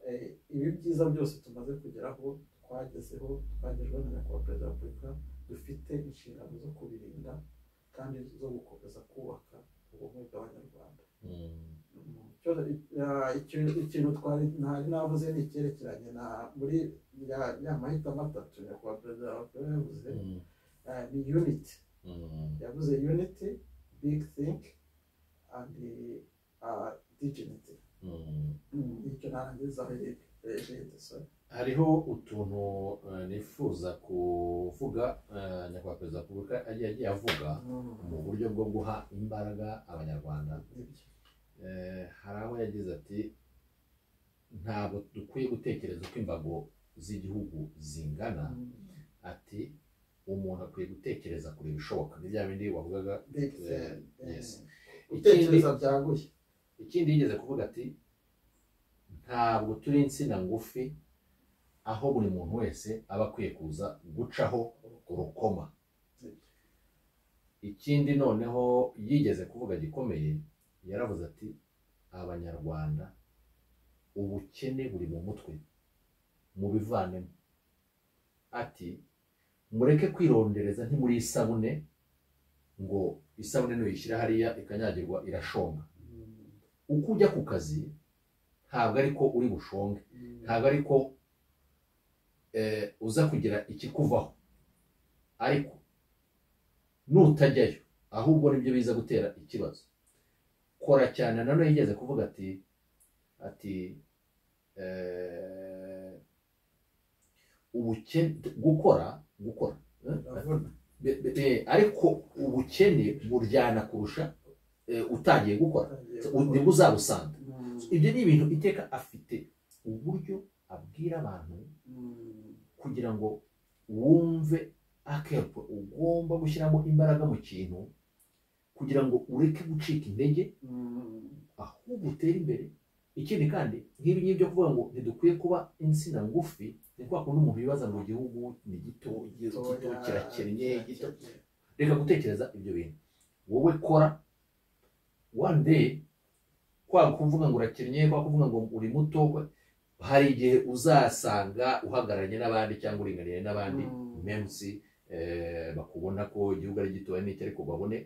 eh, ibi byiza byose tumaze kugeraho twagezeho twagejweho na nyakubahwa perezida wa repubulika dufite inshingano zo kubirinda kandi zo gukomeza kubaka ubumwe bw'abanyarwanda Mm. Cyo- ya- ikintu ikintu twari ntari navuze ni icyerekeranye na muri ya ya mahitamo atatu nyakubahwa perezida wa repubulika yavuze Mm. eh, ni unity Mm. yavuze unity big think and uh, dignity Mm. Mm, icyo narangiriza aho ejenti sorry hariho utuntu eh, nifuza kuvuga eh, nyakubahwa perezida wa repubulika yagiye yagiye avuga mu buryo bwo guha imbaraga abanyarwanda nibyo Eh, hari aho yagize ati ntabwo dukwiye gutekereza uko imbago z'igihugu zingana ati umuntu akwiye gutekereza kure ibishoboka ni bya bindi wavugaga big eh, think yes. eh, gutekereza byaguye ikindi yigeze kuvuga ati ntabwo turi insina ngufi aho buri muntu wese aba akwiye kuza gucaho urukoma ikindi noneho yigeze kuvuga gikomeye yaravuze ati abanyarwanda ubukene buri mu mutwe mubivanemo ati mureke kwirondereza ntimuri isabune ngo isabune nuyishyira hariya ikanyagirwa irashonga uko ujya ku kazi ntabwo ariko uri bushonge ntabwo ariko eh, uza kugira ikikuvaho ariko nutajyayo ahubwo nibyo biza gutera ikibazo kora cyane nanone yigeze kuvuga ati ati eh, ubukene gukora gukora eh, urabona be- be- eh, ariko ubukene buryana kurusha eh, utangiye gukora Utangiye nibwo uzabusanga Mm, ibyo ni ibintu iteka afite uburyo abwira abantu mm, kugira ngo wumve akepo ugomba gushyiramo imbaraga mu kintu kugira ngo ureke gucika intege mm. ahubwo utere imbere ikindi kandi nk'ibi ngibi byo kuvuga ngo ntidukwiye kuba insina ngufi ni kwa kundi umuntu yibaza ngo igihugu ni gito gito kirakennye gito reka gutekereza ibyo bintu wowe kora one day kwaba kuvuga ngo urakennye kwaba kuvuga ngo uri muto kwa- hari igihe uzasanga uhagararanye n'abandi cyangwa uringaniye n'abandi Mm. memusi eh, bakubona ko igihugu ari gitoya n'iki ariko babone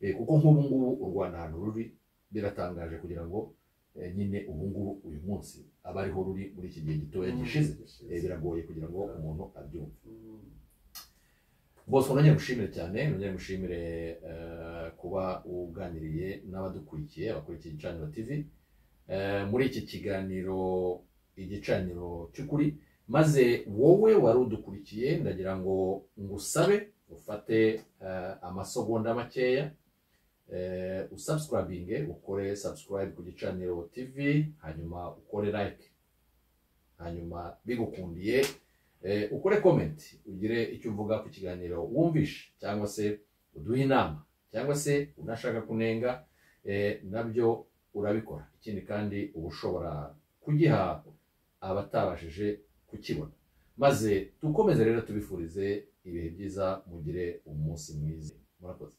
Eh, kuko nk'ubu ngubu u rwanda ahantu ruri biratangaje kugira ngo eh, nyine ubu ngubu uyu munsi aba ariho ruri muri iki gihe gitoya gishize Eh, biragoye kugira ngo umuntu abyumve bose nongeye mushimire cyane nongeye mushimire eh, kuba uganiriye n'abadukurikiye abakurikiye igicaniro tv Eh, muri iki kiganiro igicaniro cy'ukuri maze wowe wari udukurikiye ndagira ngo ngusabe ufate eh, amasegonda makeya eh, usubscribinge ukore subscribe ku gicaniro tv hanyuma ukore like hanyuma bigukundiye eh, ukore comment ugire icyo uvuga ku kiganiro wumvishe cyangwa se uduhe inama cyangwa se unashaka kunenga eh, nabyo urabikora ikindi kandi uba ushobora kugiha abatabashije kukibona maze dukomeze rero tubifurize ibihe byiza mugire umunsi mwiza murakoze